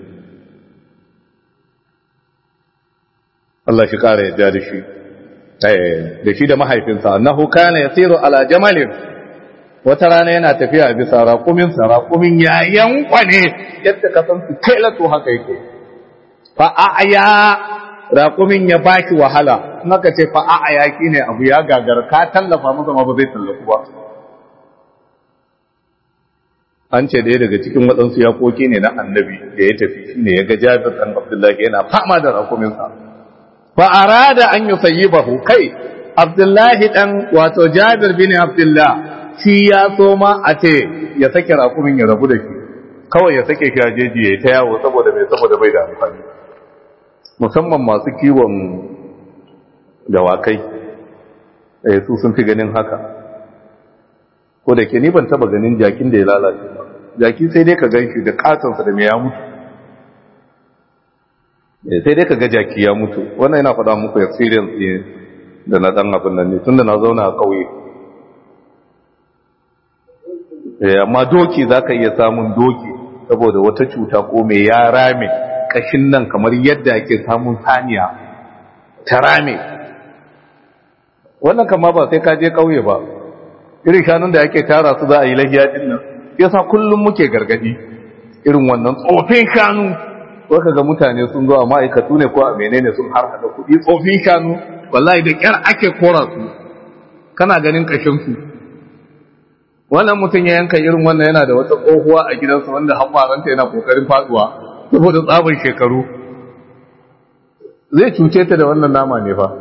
Allah shi kara yadda da shi da shi da mahaifinsa annahu kana yasiru ala jamalin wata rana yana tafiya bisa raƙumin sa raƙumin ya yankwane yadda ka san su kai lato haka yake fa aya raƙumin ya baki wahala in aka ce fa aya ne abu ya gagar ka tallafa masa ma ba zai tallafu ba an ce ɗaya daga cikin waɗansu yakoki ne na annabi da ya tafi shine ya ga jabir ɗan abdullahi yana fama da raƙuminsa fa arada an yusayyibahu kai abdullahi dan wato jabir bin abdullah shi ya so ma a ce ya sake rakumin ya rabu da shi kawai ya sake shi a jeji ya ta yawo saboda mai saboda bai da amfani musamman masu kiwon dawakai eh su sun fi ganin haka ko da ke ni ban taba ganin jakin da ya lalace ba jaki sai dai ka gan shi da katonsa da mai ya mutu sai dai ka ga jaki ya mutu wannan yana faɗa muku experience ne da na ɗan abin nan ne tun da na zauna a ƙauye amma doki za ka iya samun doki saboda wata cuta ko mai ya rame ƙashin nan kamar yadda ake samun saniya ta rame wannan kama ba sai ka je ƙauye ba irin shanun da ake tara su za a yi lahiya din nan yasa kullum muke gargadi irin wannan tsofin shanu ko ga mutane sun zo a ma'aikatu ne ko a menene sun har hada kuɗi tsofin shanu wallahi da kyar ake kora su kana ganin kashin su wannan mutum ya yanka irin wannan yana da wata tsohuwa a gidansa wanda hakwaranta yana kokarin faduwa saboda tsabin shekaru zai cuce ta da wannan nama ne fa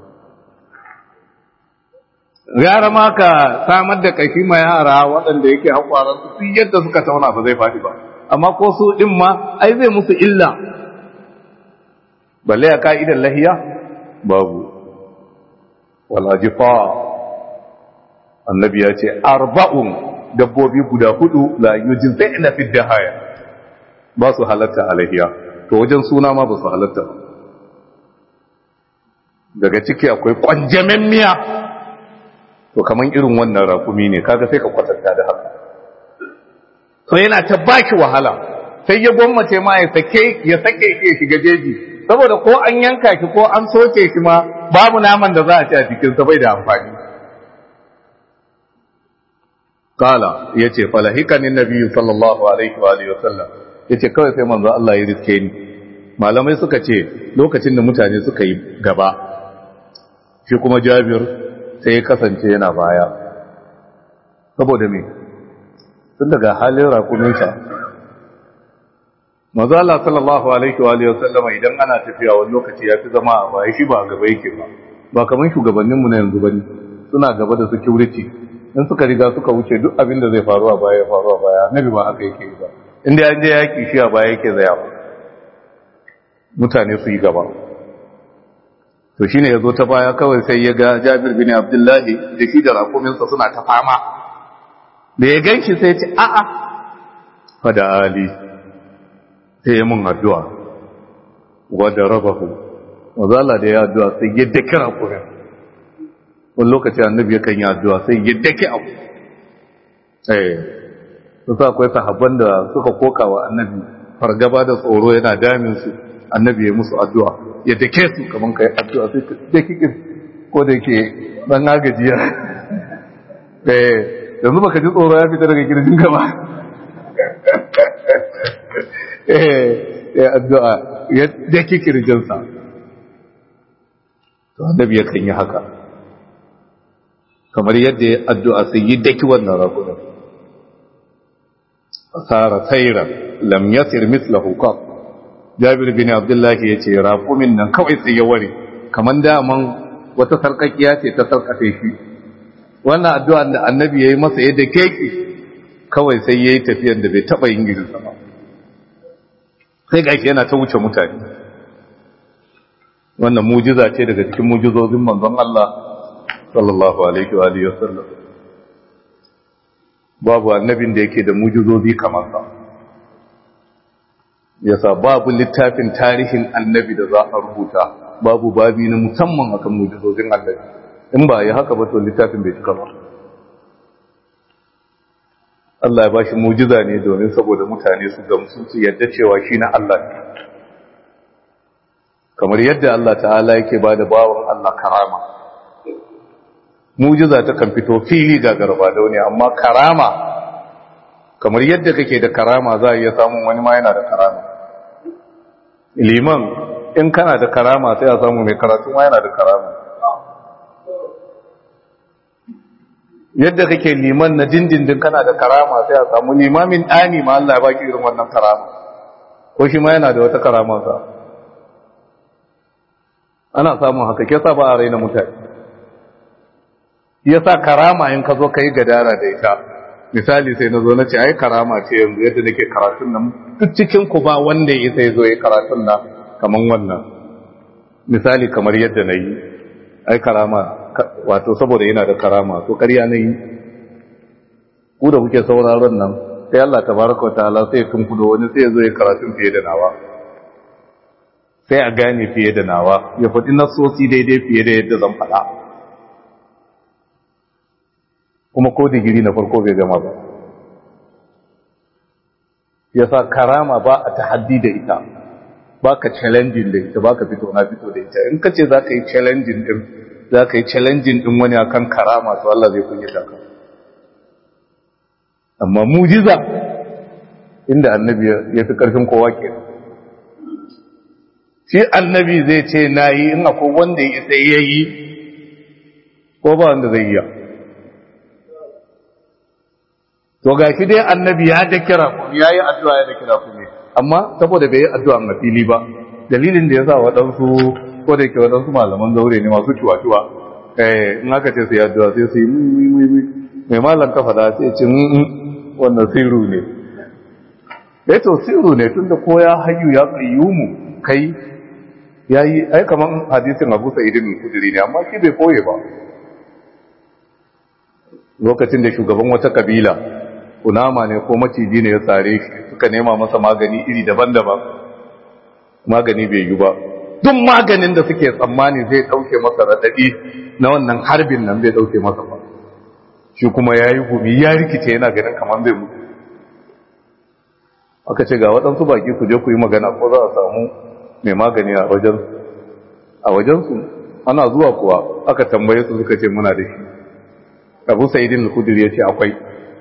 gara ma ka samar da kashi ma yara waɗanda yake hakwaransu su yadda suka tauna ba zai faɗi ba amma ko su ɗin ma ai zai musu illa balle a ka'idar lahiya babu walajifa annabi ya ce arba'un dabbobi guda hudu la yujin zai ina fi haya ba su halatta a lahiya to wajen suna ma ba su halatta ba daga ciki akwai kwanjamen miya to kaman irin wannan rakumi ne kaga sai ka kwatanta da haka to yana ta baki wahala sai ya gwammace ma ya sake ya sake ya shiga jeji saboda ko an yanka shi ko an soke shi ma babu naman da za a ci a cikin sa bai da amfani kala yace falahikani nabiyyu sallallahu alaihi wa alihi wasallam yace kawai sai manzo Allah ya riske ni malamai suka ce lokacin da mutane suka yi gaba shi kuma Jabir sai ya kasance yana baya saboda me tun daga halin rakuninsa mazu Allah sallallahu alaihi wa alihi wasallama idan ana tafiya wani lokaci ya fi zama a baya shi ba a gaba yake ba ba kamar shugabanninmu na yanzu bane suna gaba da security in suka riga suka wuce duk abin da zai faru a baya ya faru a baya annabi ba haka yake ba inda an je yaki shi a baya yake zaya mutane su yi gaba to shine ya zo ta baya kawai sai ya ga jabir bin abdullahi da shi da rakuminsa suna ta fama da ya gan shi sai ce a'a fada ali sai ya mun addu'a wadda rabahu wazala da ya addu'a sai ya dake rakumin wani lokaci annabi yakan yi addu'a sai ya dake abu eh su sa akwai sahabban da suka koka wa annabi fargaba da tsoro yana damin su annabi ya musu addu'a ya dake su kaman kai addu'a sai ka dake ko da yake dan agajiya eh yanzu baka ji tsoro ya fita daga kirjin gaba eh ya addu'a ya dake kirjinsa to annabi ya kan yi haka kamar yadda ya addu'a sai yi daki wannan rakunan fasara tsairan lam yasir mislahu qat jabir bin abdullahi yace rakumin nan kawai sai ya ware kaman daman wata sarkakiya ce ta sarkafe shi wannan addu'a da annabi yayi masa yadda keke kawai sai yayi tafiyar da bai taba yin gidansa ba sai gashi yana ta wuce mutane wannan mujiza ce daga cikin mujizozin manzon Allah sallallahu alaihi wa alihi wasallam babu annabin da yake da mujizozi kamar sa yasa babu littafin tarihin annabi da za a rubuta babu babi na musamman akan mujizozin annabi in ba yi haka ba to littafin bai cika ba Allah ya bashi mujiza ne domin saboda mutane su gamsu su yadda cewa shi na Allah ne kamar yadda Allah ta'ala yake ba da bawan Allah karama mujiza ta kan fito fili ga garba da wani amma karama kamar yadda kake da karama za a iya samun wani ma yana da karama liman in kana da karama sai a samu mai karatu ma yana da karama yadda kake liman na dindindin kana da karama sai a samu limamin ɗani ma Allah ya baki irin wannan karama ko shi ma yana da wata karama sa ana samun haka ke sa ba a raina mutane ya sa karama in ka zo ka yi gadara da ita misali sai na zo na ce ai karama ce yanzu yadda nake karatun nan duk cikin ku ba wanda ya sai zo ya karatun nan kaman wannan misali kamar yadda na yi ai karama wato saboda yana da karama to ƙarya na yi ku da kuke sauraron nan sai Allah tabaraka wa ta'ala sai tun kudo wani sai ya zo ya karatun fiye da nawa sai a gane fiye da nawa ya faɗi nasosi daidai fiye da yadda zan faɗa kuma ko digiri na farko bai gama ba ya sa karama ba a tahaddi da ita ba ka challenging da ita ba ka fito na fito da ita in ka ce za ka yi challenging din za ka yi challenging din wani akan karama to Allah zai kunyata ka amma mujiza inda annabi ya fi karfin kowa ke shi annabi zai ce na yi in akwai wanda ya sai ya yi ko ba wanda zai yi to ga shi dai annabi ya da kira ku ya yi addu'a ya da kira ku ne amma saboda bai yi addu'a a fili ba dalilin da ya sa waɗansu ko da ke waɗansu malaman zaure ne masu ciwa-ciwa eh in aka ce su yi addu'a sai su yi mai malam kafa da sai ce wannan sirru ne eh to sirru ne tunda ko ya hayyu ya qayyumu kai yayi ai kaman hadisin Abu Sa'id al-Khudri ne amma shi bai koye ba lokacin da shugaban wata kabila kunama ne ko maciji ne ya tsare shi suka nema masa magani iri daban-daban magani bai yi ba duk maganin da suke tsammani zai dauke masa radadi na wannan harbin nan bai dauke masa ba shi kuma ya yi gumi ya rikice yana ganin kamar bai mutu aka ce ga waɗansu baki ku je ku yi magana ko za a samu mai magani a wajen a wajensu ana zuwa kuwa aka tambaye su suka ce muna da shi abu sa'idin al-kudur ya ce akwai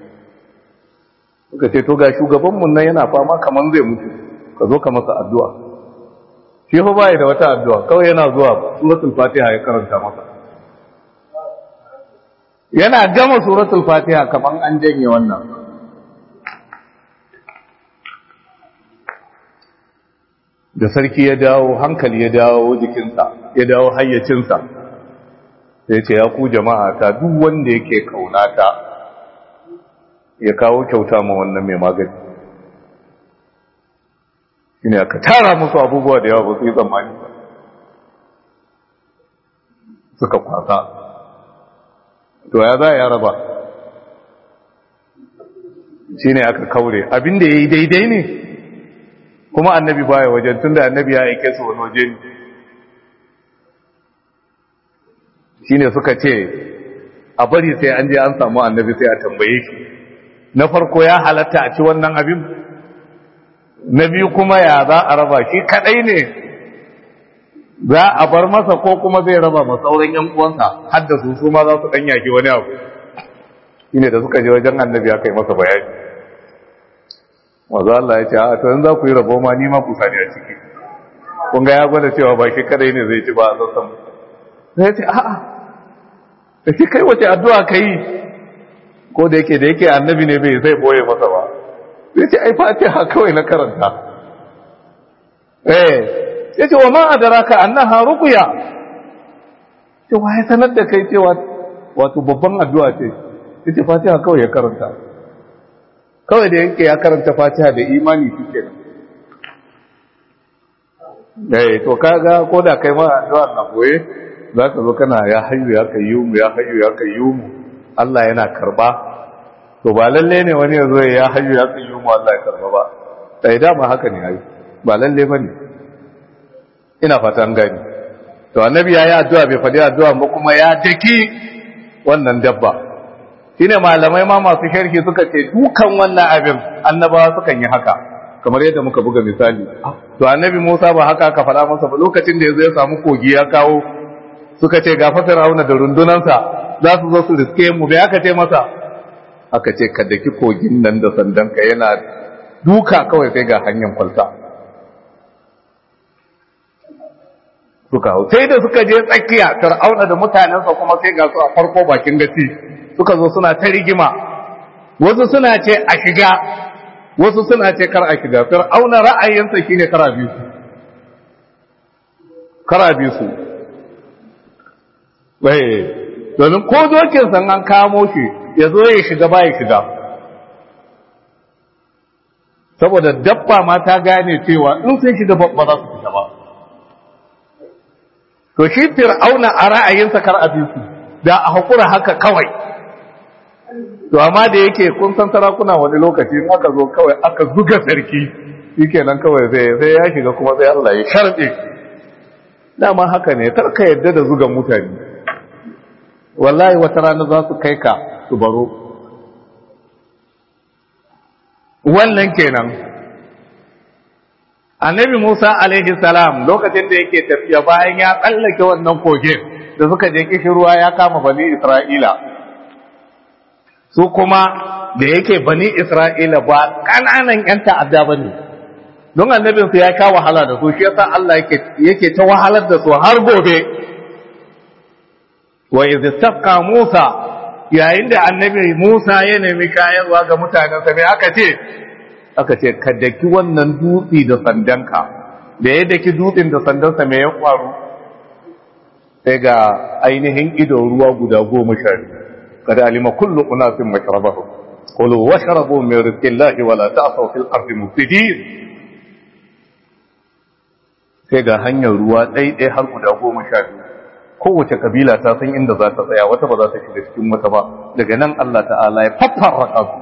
suka ce to ga shugabanmu nan yana fama kamar zai mutu ka zo ka masa addu'a shi fa bai da wata addu'a kawai yana zuwa suratul fatiha ya karanta masa yana gama suratul fatiha kaman an janye wannan da sarki ya dawo hankali ya dawo jikinsa ya dawo hayyacinsa sai ce ya ku jama'a ta duk wanda yake kaunata ya kawo kyauta ma wannan mai magani shine aka tara musu abubuwa da yawa ba su yi tsammani ba suka kwasa to ya za ya raba shine aka kaure abinda ya yi daidai ne kuma annabi baya wajen tunda annabi ya aike su wani waje ne shine suka ce a bari sai an je an samu annabi sai a tambaye shi na farko ya halatta a ci wannan abin na biyu kuma ya za a raba shi kadai ne za a bar masa ko kuma zai raba ma sauran yan uwansa har da su su ma za su dan yaki wani abu shine da suka je wajen annabi aka yi masa bayani maza Allah ya ce a to in za ku yi rabo ma ni ma ku sani a ciki kun ga ya gwada cewa ba shi kadai ne zai ci ba a sassan sai ya ce a'a da shi kai wace addu'a ka yi ko da yake da yake annabi ne bai zai boye masa ba sai ce ai fatiha kawai na karanta eh ya ce wa ma adraka annaha ruqya ce wa ya sanar da kai cewa wato babban addu'a ce ya ce fatiha kawai ya karanta kawai da yake ya karanta fatiha da imani shi kenan eh to kaga ko da kai ma addu'a na boye za ka zo kana ya hayyu ya kayyumu ya hayyu ya kayyumu Allah yana karba to ba lalle ne wani ya zo ya hayyu ya kayyumu Allah ya karba ba sai dama haka ne ai ba lalle bane ina fata an gani to annabi ya yi addu'a bai faɗi addu'a ba kuma ya daki wannan dabba shine malamai ma masu sharhi suka ce dukan wannan abin annabawa sukan yi haka kamar yadda muka buga misali to annabi Musa ba haka aka faɗa masa ba lokacin da yazo ya samu kogi ya kawo suka ce ga fasar rauna da rundunansa za su zo su riske mu bai aka ce masa aka ce ka daki kogin nan da sandanka yana duka kawai sai ga hanyar kwalta suka hau sai da suka je tsakiya fir'auna da mutanensa kuma sai ga su a farko bakin gaci suka zo suna ta rigima wasu suna ce a shiga wasu suna ce kar a shiga fir'auna ra'ayinsa shine kar a bi su kar a bi su domin ko dokin san an kamo shi ya zo ya shiga ba ya shiga saboda dabba ma ta gane cewa in sun shiga ba za su fita ba to shi fir'auna a ra'ayinsa kar a bi su da a hakura haka kawai to amma da yake kun san sarakuna wani lokaci in aka zo kawai aka zuga sarki shikenan kawai sai sai ya shiga kuma sai Allah ya sharbe dama haka ne kar ka yadda da zuga mutane wallahi wata rana za su kai ka su baro wannan kenan annabi Musa alaihi salam lokacin da yake tafiya bayan ya tsallake wannan kogin da suka je kishin ruwa ya kama bani Isra'ila su kuma da yake bani Isra'ila ba ƙananan ‘yan ta'adda ba ne don annabinsu ya sha wahala da su shi yasa Allah yake ta wahalar da su har gobe wa izistaqqa Musa yayin da annabi Musa ya nemi kayarwa ga mutanensa me aka ce aka ce ka daki wannan dutsi da sandanka da ya daki dutsin da sandansa me ya faru sai ga ainihin ido ruwa guda goma sha kada alima kullu unasin mashrabahu qulu washrabu min rizqillahi wala ta'thaw fil ardi mufsidin sai ga hanyar ruwa ɗaiɗai har guda goma sha biyu kowace kabila ta san inda za ta tsaya wata ba za ta shiga cikin wata ba daga nan Allah ta'ala ya faffarraka su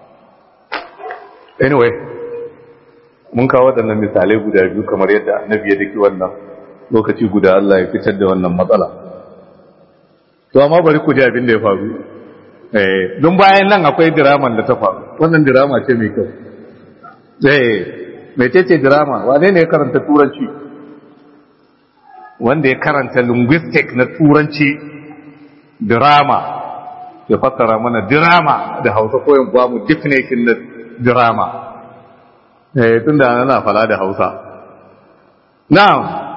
anyway mun kawo waɗannan misalai guda biyu kamar yadda annabi ya daki wannan lokaci guda Allah ya fitar da wannan matsala to amma bari ku ji abin da ya faru eh don bayan nan akwai diraman da ta faru wannan dirama ce mai kyau eh mecece dirama wane ne ya karanta turanci wanda ya karanta linguistic na turanci drama ya fassara mana drama da hausa koyon ba mu definition na drama eh tunda ana fala da hausa now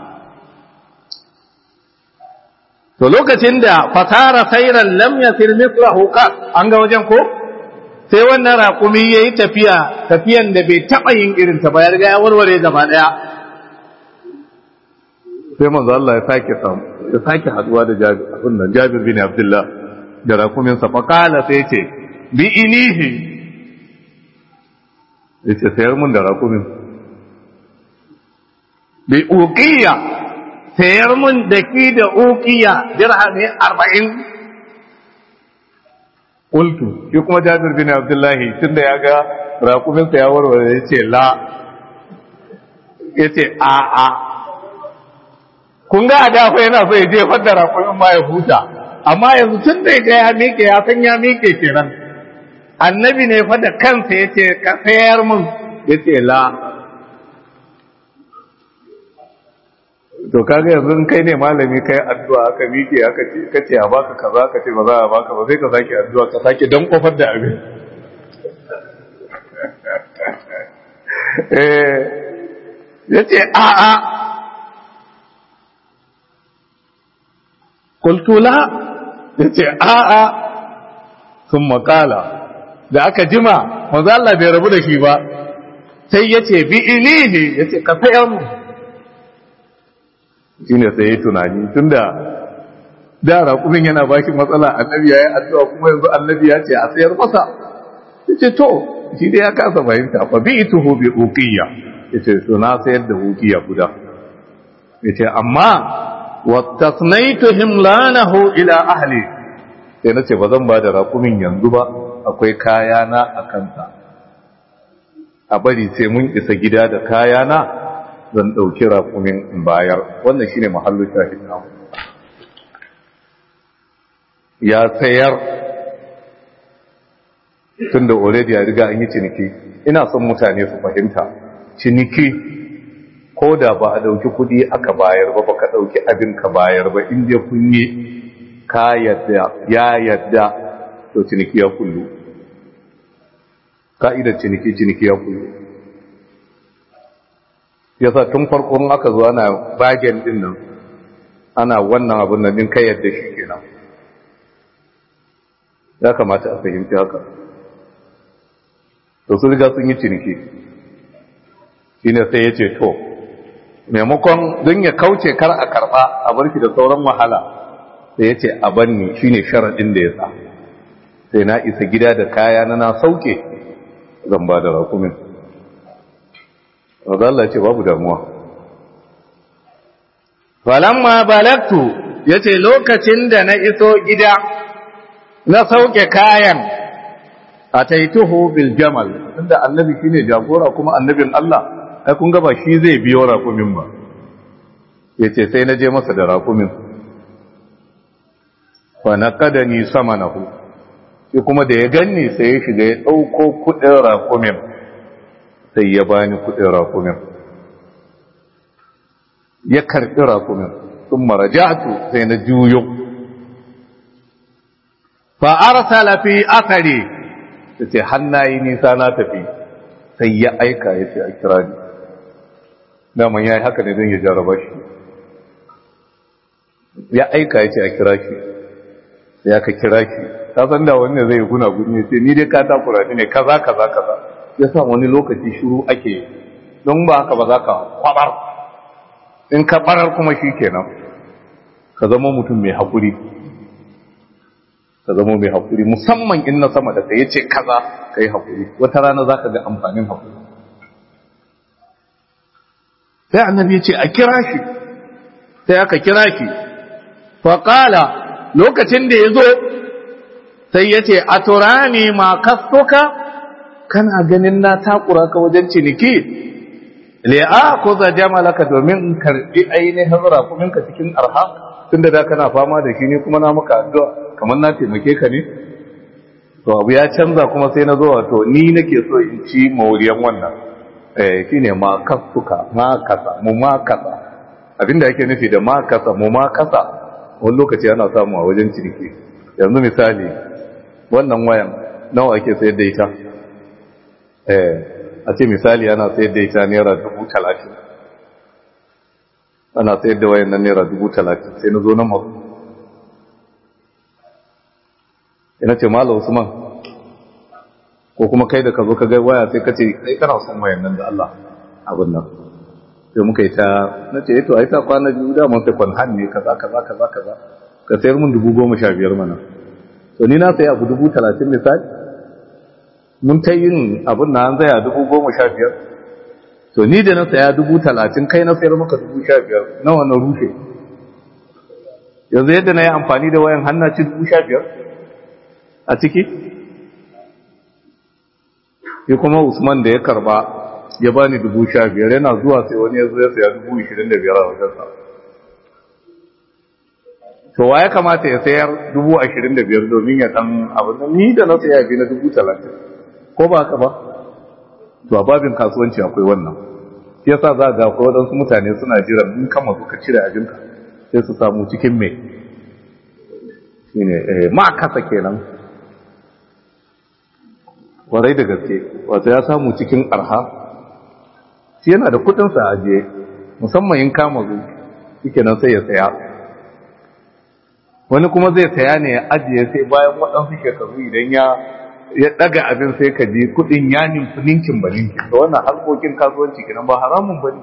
to lokacin da fasara sairan lam yasir mithlahu qat an ga wajen ko sai wannan raƙumi yayi tafiya tafiyan da bai taba yin irin ta ba ya riga ya warware gaba daya sai manzo Allah ya sake ya sake haduwa da jabir abin nan jabir bin abdullah da rakumin sa faqala sai ce bi inihi yace sayar mun da rakumin bi uqiya sayar mun da ki da uqiya dirhami 40 qultu shi kuma jabir bin abdullah tunda ya ga rakumin sa ya warware yace la yace a a kun ga a dafa yana so ya je fadda rakumin ma ya huta amma yanzu tun da ga ya miƙe ya san ya miƙe kenan annabi ne fa da kansa yace ka sayar mun yace la to kaga yanzu in kai ne malami kai addu'a aka miƙe aka ce kace a baka kaza ka ce ba za a baka ba sai ka sake addu'a ka sake dan kofar da abin eh yace a a qultu la yace a a sun makala da aka jima manzo Allah bai rabu da shi ba sai yace bi ilihi yace ka sayar mu shine sai ya tunani tunda da raƙumin yana baki matsala annabi yayi addu'a kuma yanzu annabi ya ce a sayar masa yace to shi dai ya kasa fahimta fa bi ituhu bi uqiyya yace to na sayar da uqiyya guda yace amma wattasnaitu himlanahu ila ahli sai nace ba zan ba da raƙumin yanzu ba akwai kayana a kansa a bari sai mun isa gida da kayana zan ɗauki raƙumin in bayar wannan shine mahallu shahid na ya sayar tun da already ya riga an yi ciniki ina son mutane su fahimta ciniki ko da ba a ɗauki kuɗi aka bayar ba baka ɗauki abin ka bayar ba in je kun yi ka yadda ya yadda to ciniki ya kullu ka'idar ciniki ciniki ya kullu yasa tun farkon aka zo ana bagen din nan ana wannan abin nan din kai yadda shi kenan ya kamata a fahimci haka to su riga sun yi ciniki shine sai ya ce to maimakon don ya kauce kar a karba a barki da sauran wahala sai ya ce a banni shine sharaɗin da ya sa sai na isa gida da kaya na na sauke zan ba da rakumin Allah ce babu damuwa falamma balagtu yace lokacin da na iso gida na sauke kayan ataituhu bil jamal inda annabi shine jagora kuma annabin Allah ai kun ga ba shi zai biyo rakumin ba yace sai na je masa da rakumin fa naqadani samanahu shi kuma da ya ganni sai ya shiga ya dauko kudin rakumin sai ya bani kudin rakumin ya karbi rakumin sun marajatu sai na juyo fa arsala fi athari sai hannayi nisa na tafi sai ya aika ya ce a kira ni daman ya yi haka ne don ya jarraba shi ya aika ya ce a kira shi sai aka kira shi ta san da wani zai guna guni sai ni dai ka takura ne kaza kaza kaza ya sa wani lokaci shiru ake don ba haka ba za ka kwabar in ka barar kuma shi kenan ka zama mutum mai haƙuri ka zama mai haƙuri musamman in na sama da ka yace kaza ka yi haƙuri wata rana za ka ga amfanin haƙuri sai annabi ya ce a kira shi sai aka kira shi faƙala lokacin da ya zo sai ya ce a turani ma kastoka kana ganin na takura ka wajen ciniki li'a ko za jamalaka domin in karbi ainihin rakumin ka cikin arha tunda da kana fama da shi ne kuma na maka addu'a kamar na taimake ka ne to abu ya canza kuma sai na zo wato ni nake so in ci mawuriyan wannan eh shine ma kasuka ma kasa mu ma kasa abinda yake nufi da ma kasa mu ma kasa wani lokaci ana samu a wajen ciniki yanzu misali wannan wayan nawa ake sayar da ita eh a ce misali ana sayar da ita naira dubu talatin ana sayar da wayan nan naira dubu talatin sai na zo na mazu ina ce mala usman ko kuma kai da ka zo ka ga waya sai ka ce kai kana son wayan nan da Allah abin nan sai muka yi ta na ce to ai ta kwana biyu da mun sai kwan ne kaza kaza kaza kaza ka sayar mun dubu goma sha biyar mana to ni na sayi abu dubu talatin misali mun ta yin abin na an zaya dubu goma sha biyar to ni da na saya dubu talatin kai na sayar maka dubu sha biyar nawa na rushe yanzu yadda na yi amfani da wayan hannaci dubu sha biyar a ciki ya kuma usman da ya karba ya bani dubu sha biyar yana zuwa sai wani ya zo ya saya dubu ishirin da biyar a wajensa to wa ya kamata ya sayar dubu ashirin da biyar domin ya san abin ni da na saya biyu na dubu talatin ko ba haka ba to a babin kasuwanci akwai wannan shi yasa za ga akwai waɗansu mutane suna jiran in kama suka cire abinka sai su samu cikin mai shine ma kasa kenan warai da gaske wato ya samu cikin arha shi yana da kudinsa a ajiye musamman in kama zu shike nan sai ya saya wani kuma zai saya ne ya ajiye sai bayan waɗansu shekaru idan ya ya daga abin sai ka ji kudin ya nimfi ninkin ba ninkin da wannan harkokin kasuwanci kenan ba haramun ba ne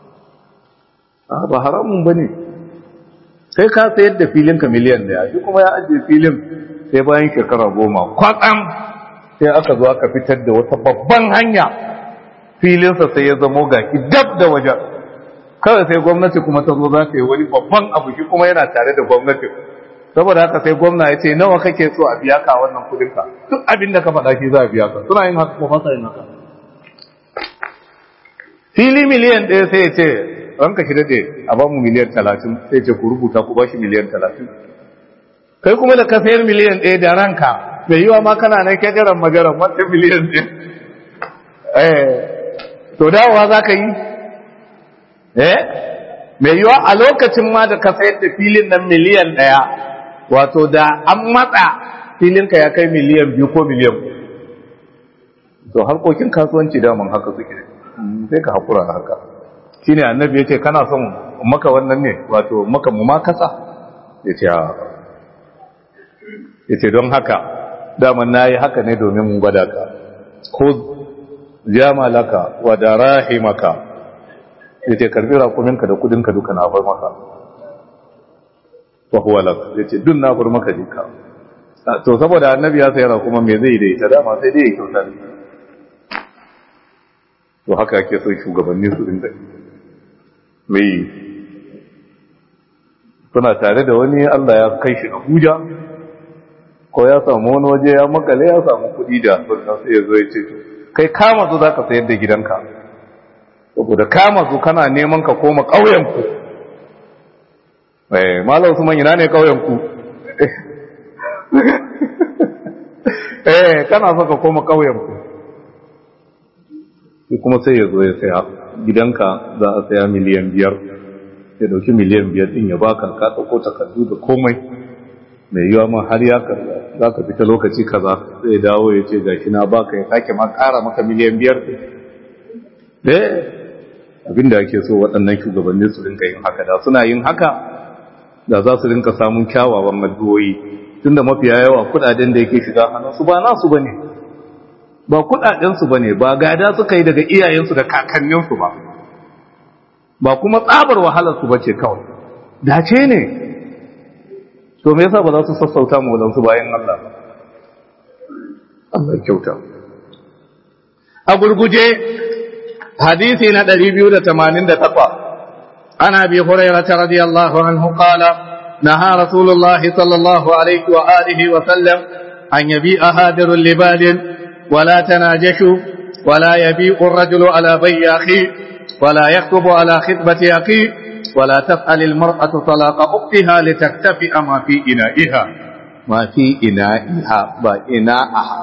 ba haramun ba ne sai ka sayar da filinka miliyan daya shi kuma ya ajiye filin sai bayan shekara goma kwatsam sai aka zo aka fitar da wata babban hanya filinsa sai ya zamo gaki dab da wajen kawai sai gwamnati kuma ta zo za ta yi wani babban abu shi kuma yana tare da gwamnati saboda haka sai gwamna ya ce nawa kake so a biya ka wannan kudinka duk abin da ka faɗa shi za a biya ka suna yin haka ko fasa yin haka fili miliyan ɗaya sai ya ce ranka shi daɗe a ba mu miliyan talatin sai ce ku rubuta ku ba shi miliyan talatin kai kuma da ka sayar miliyan ɗaya da ranka mai yiwa ma kana nan kyagaran magaran wata miliyan ɗaya eh to dawowa za ka yi eh mai yiwa a lokacin ma da ka sayar da filin nan miliyan ɗaya wato da an matsa filinka ya kai miliyan biyu ko miliyan to harkokin kasuwanci daman haka suke sai ka haƙura haka shi ne annabi ya ce kana son maka wannan ne wato maka mu ma kasa ya ce ya ce don haka daman na yi haka ne domin mun gwada ka ko jamalaka wa da rahimaka ya ce karbi rakuminka da kudinka duka na bar maka wa huwa lak ya ce dun na bar maka jika to saboda annabi ya sayar kuma me zai da ita dama sai dai ya kyauta ne to haka ake son shugabanni su dinga mai suna tare da wani Allah ya kai shi Abuja ko ya samu wani waje ya makale ya samu kuɗi da sunna sai ya zo ya ce kai kama su zaka sayar da gidanka saboda kama su kana neman ka koma ƙauyen ku eh malam Usman ina ne ƙauyen ku eh kana so ka koma ƙauyen ku sai kuma sai ya zo ya saya gidanka za a saya miliyan biyar ya dauki miliyan biyar din ya baka ka ɗauko takardu da komai mai yiwa ma har ya karɓa za ka fita lokaci kaza sai dawo ya ce gashi na baka ya sake ma ƙara maka miliyan biyar ɗin abinda ake so waɗannan shugabanni su rinka yin haka da suna yin haka da za su rinka samun kyawawan addu'o'i tunda mafiya yawa kuɗaɗen da yake shiga hannunsu ba nasu bane ne ba kudadensu ba ne ba gada suka yi daga iyayensu da kakanninsu ba ba kuma tsabar wahalarsu ba ce kawai dace ne to me yasa ba za su sassauta mu wadansu bayan Allah Allah kyauta a gurguje hadisi na 288 ana bi hurairah radiyallahu anhu qala naha rasulullahi sallallahu alaihi wa alihi wa sallam an yabi'a hadirul libadin ولا تناجشوا ولا يبيع الرجل على بيع أخيه ولا يكتب على خطبة أخيه ولا تسأل المرأة طلاق أختها لتكتفئ ما في إنائها ما في إنائها بإناءها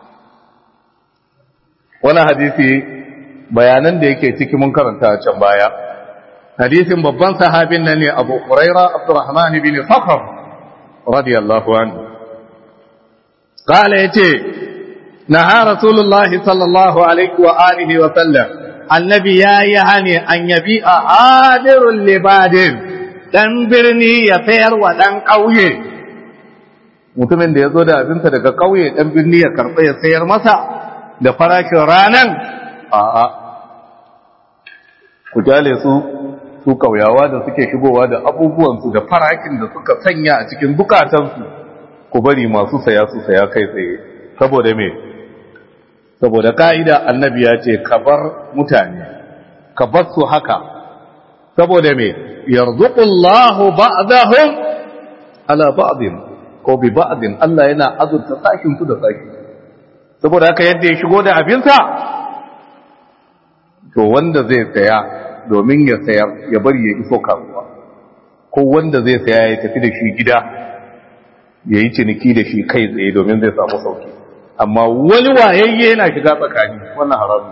wani hadisi bayanan da yake ciki mun karanta a can baya hadisin babban sahabin nan ne abu huraira abdurrahman bin sakhr radiyallahu anhu قال yace نهى رسول الله صلى الله عليه وآله وسلم النبي يا يعني أن يبيع عادر لبادر dan birni ya sayar wa dan ƙauye mutumin da ya zo da abinsa daga ƙauye dan birni ya karɓa ya sayar masa da farashin ranan a'a ku kyale su su kauyawa da suke shigowa da abubuwansu da farakin da suka sanya a cikin bukatansu ku bari masu saya su saya kai tsaye saboda me saboda ka'ida annabi ya ce ka bar mutane ka bar su haka saboda me yarzuqullahu ba'dahum ala ba'din ko bi ba'din Allah yana azurta sakin ku da saki saboda haka yadda ya shigo da abinsa to wanda zai saya domin ya sayar ya bari ya iso kasuwa ko wanda zai saya ya tafi da shi gida ya yi ciniki da shi kai tsaye domin zai samu sauki amma wani wayayye yana shiga tsakani wannan haramun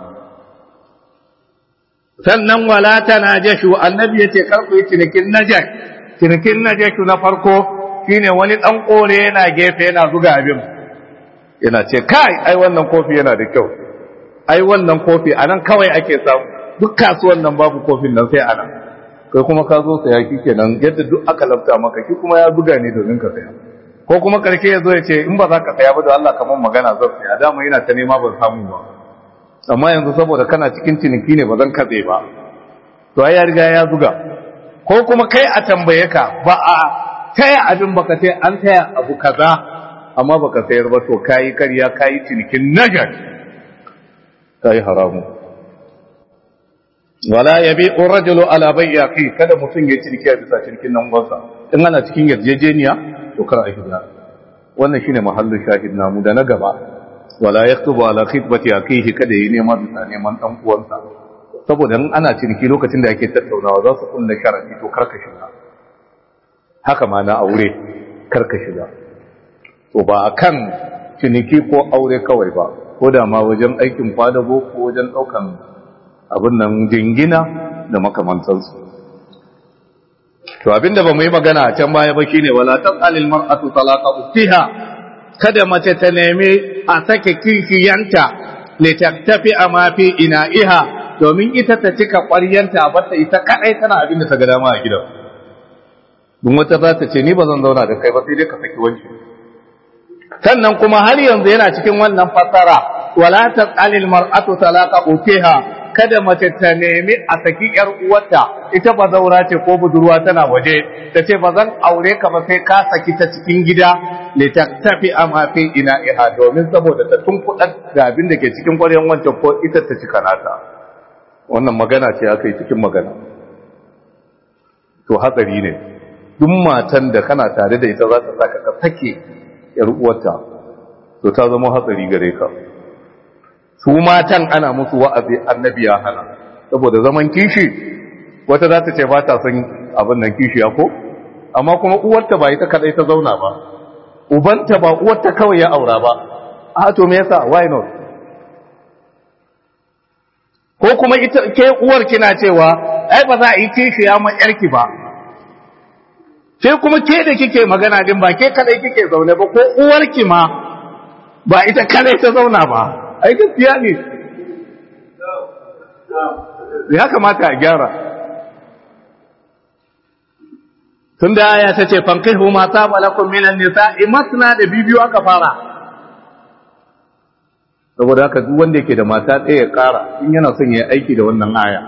sannan wala ta najashu annabi yace karku yi cinikin najash cinikin najashu na farko shine wani dan kore yana gefe yana zuga abin yana ce kai ai wannan kofi yana da kyau ai wannan kofi anan kawai ake samu duk kasuwan nan babu kofin nan sai anan kai kuma ka zo saya kenan yadda duk aka lafta maka shi kuma ya buga ne domin ka saya ko kuma karshe ya zo ya ce in ba za ka saya ba da Allah kamar magana zan saya dama yana ta nema ban samu ba amma yanzu saboda kana cikin ciniki ne ba zan katse ba to ai ya riga ya zuga ko kuma kai a tambaye ka ba a taya abin baka ce an taya abu kaza amma baka sayar ba to kayi karya kayi cinikin najar kayi haramu wala yabi rajulu ala bayyaqi kada mutum ya ciniki a bisa cinikin nan gwansa in ana cikin yarjejeniya to kar a hijira wannan shine mahallin shahid namu da na gaba wala yaktubu ala khitbati akihi kada yi nema bisa neman dan uwansa saboda in ana ciniki lokacin da ake tattaunawa za su kulle sharadi to karka shiga haka ma na aure karka shiga to ba akan ciniki ko aure kawai ba ko da ma wajen aikin kwadago ko wajen daukan abin nan jingina da makamantansu to abinda ba mu yi magana a can baya ba shine wala tasalil mar'atu talaqa uktiha kada mace ta nemi a sake kishiyanta li taktafi ma fi ina'iha domin ita ta cika ƙwaryanta a bata ita kadai tana abin da ta ga dama a gidan duk wata za ta ce ni ba zan zauna da kai ba sai dai ka saki wanki sannan kuma har yanzu yana cikin wannan fasara wala tasalil mar'atu talaqa uktiha kada mace ta nemi a saki ‘yar uwarta ita ba zaura ce ko budurwa tana waje ta ce ba zan aure ka ba sai ka saki ta cikin gida ne ta tafi a mafi ina iha domin saboda ta tunkuɗa da abin da ke cikin ƙwaryen wancan ko ita ta cika nata wannan magana ce aka yi cikin magana to hatsari ne duk matan da kana tare da ita za ta saka ka sake ‘yar uwarta to ta zama hatsari gare ka su matan ana musu wa'azi annabi ya hana saboda zaman kishi wata za ta ce ba ta son abin nan kishi ya ko amma kuma uwarta ba ita kadai ta zauna ba ubanta ba uwarta kawai ya aura ba a to me yasa why not ko kuma ita ke uwar kina cewa ai ba za a yi kishi ya ma yarki ba sai kuma ke da kike magana din ba ke kadai kike zaune ba ko uwarki ma ba ita kadai ta zauna ba ai gaskiya ne ya kamata a gyara tun da aya ta ce fankihu ma saba lakum minan nisa'i masna da bibiyu aka fara saboda haka duk wanda yake da mata ɗaya ya ƙara in yana son ya aiki da wannan aya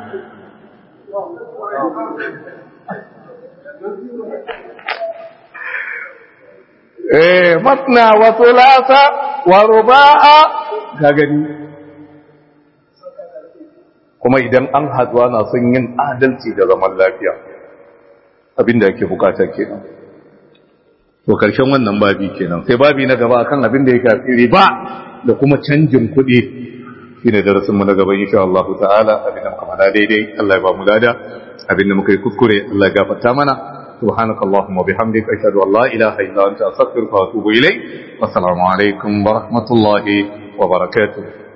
eh masna wa thulatha wa ruba'a ka gani kuma idan an haduwa na son yin adalci da zaman lafiya abinda yake bukata kenan to karshen wannan babi kenan sai babi na gaba akan abin da ya shafi riba da kuma canjin kuɗi shine darasin mu na gaba insha Allah ta'ala abin da muka faɗa daidai Allah ya ba mu lada abin da muka yi kuskure Allah ya gafarta mana سبحانك اللهم وبحمدك أشهد أن لا إله إلا أنت أستغفرك وأتوب إليك والسلام عليكم ورحمة الله وبركاته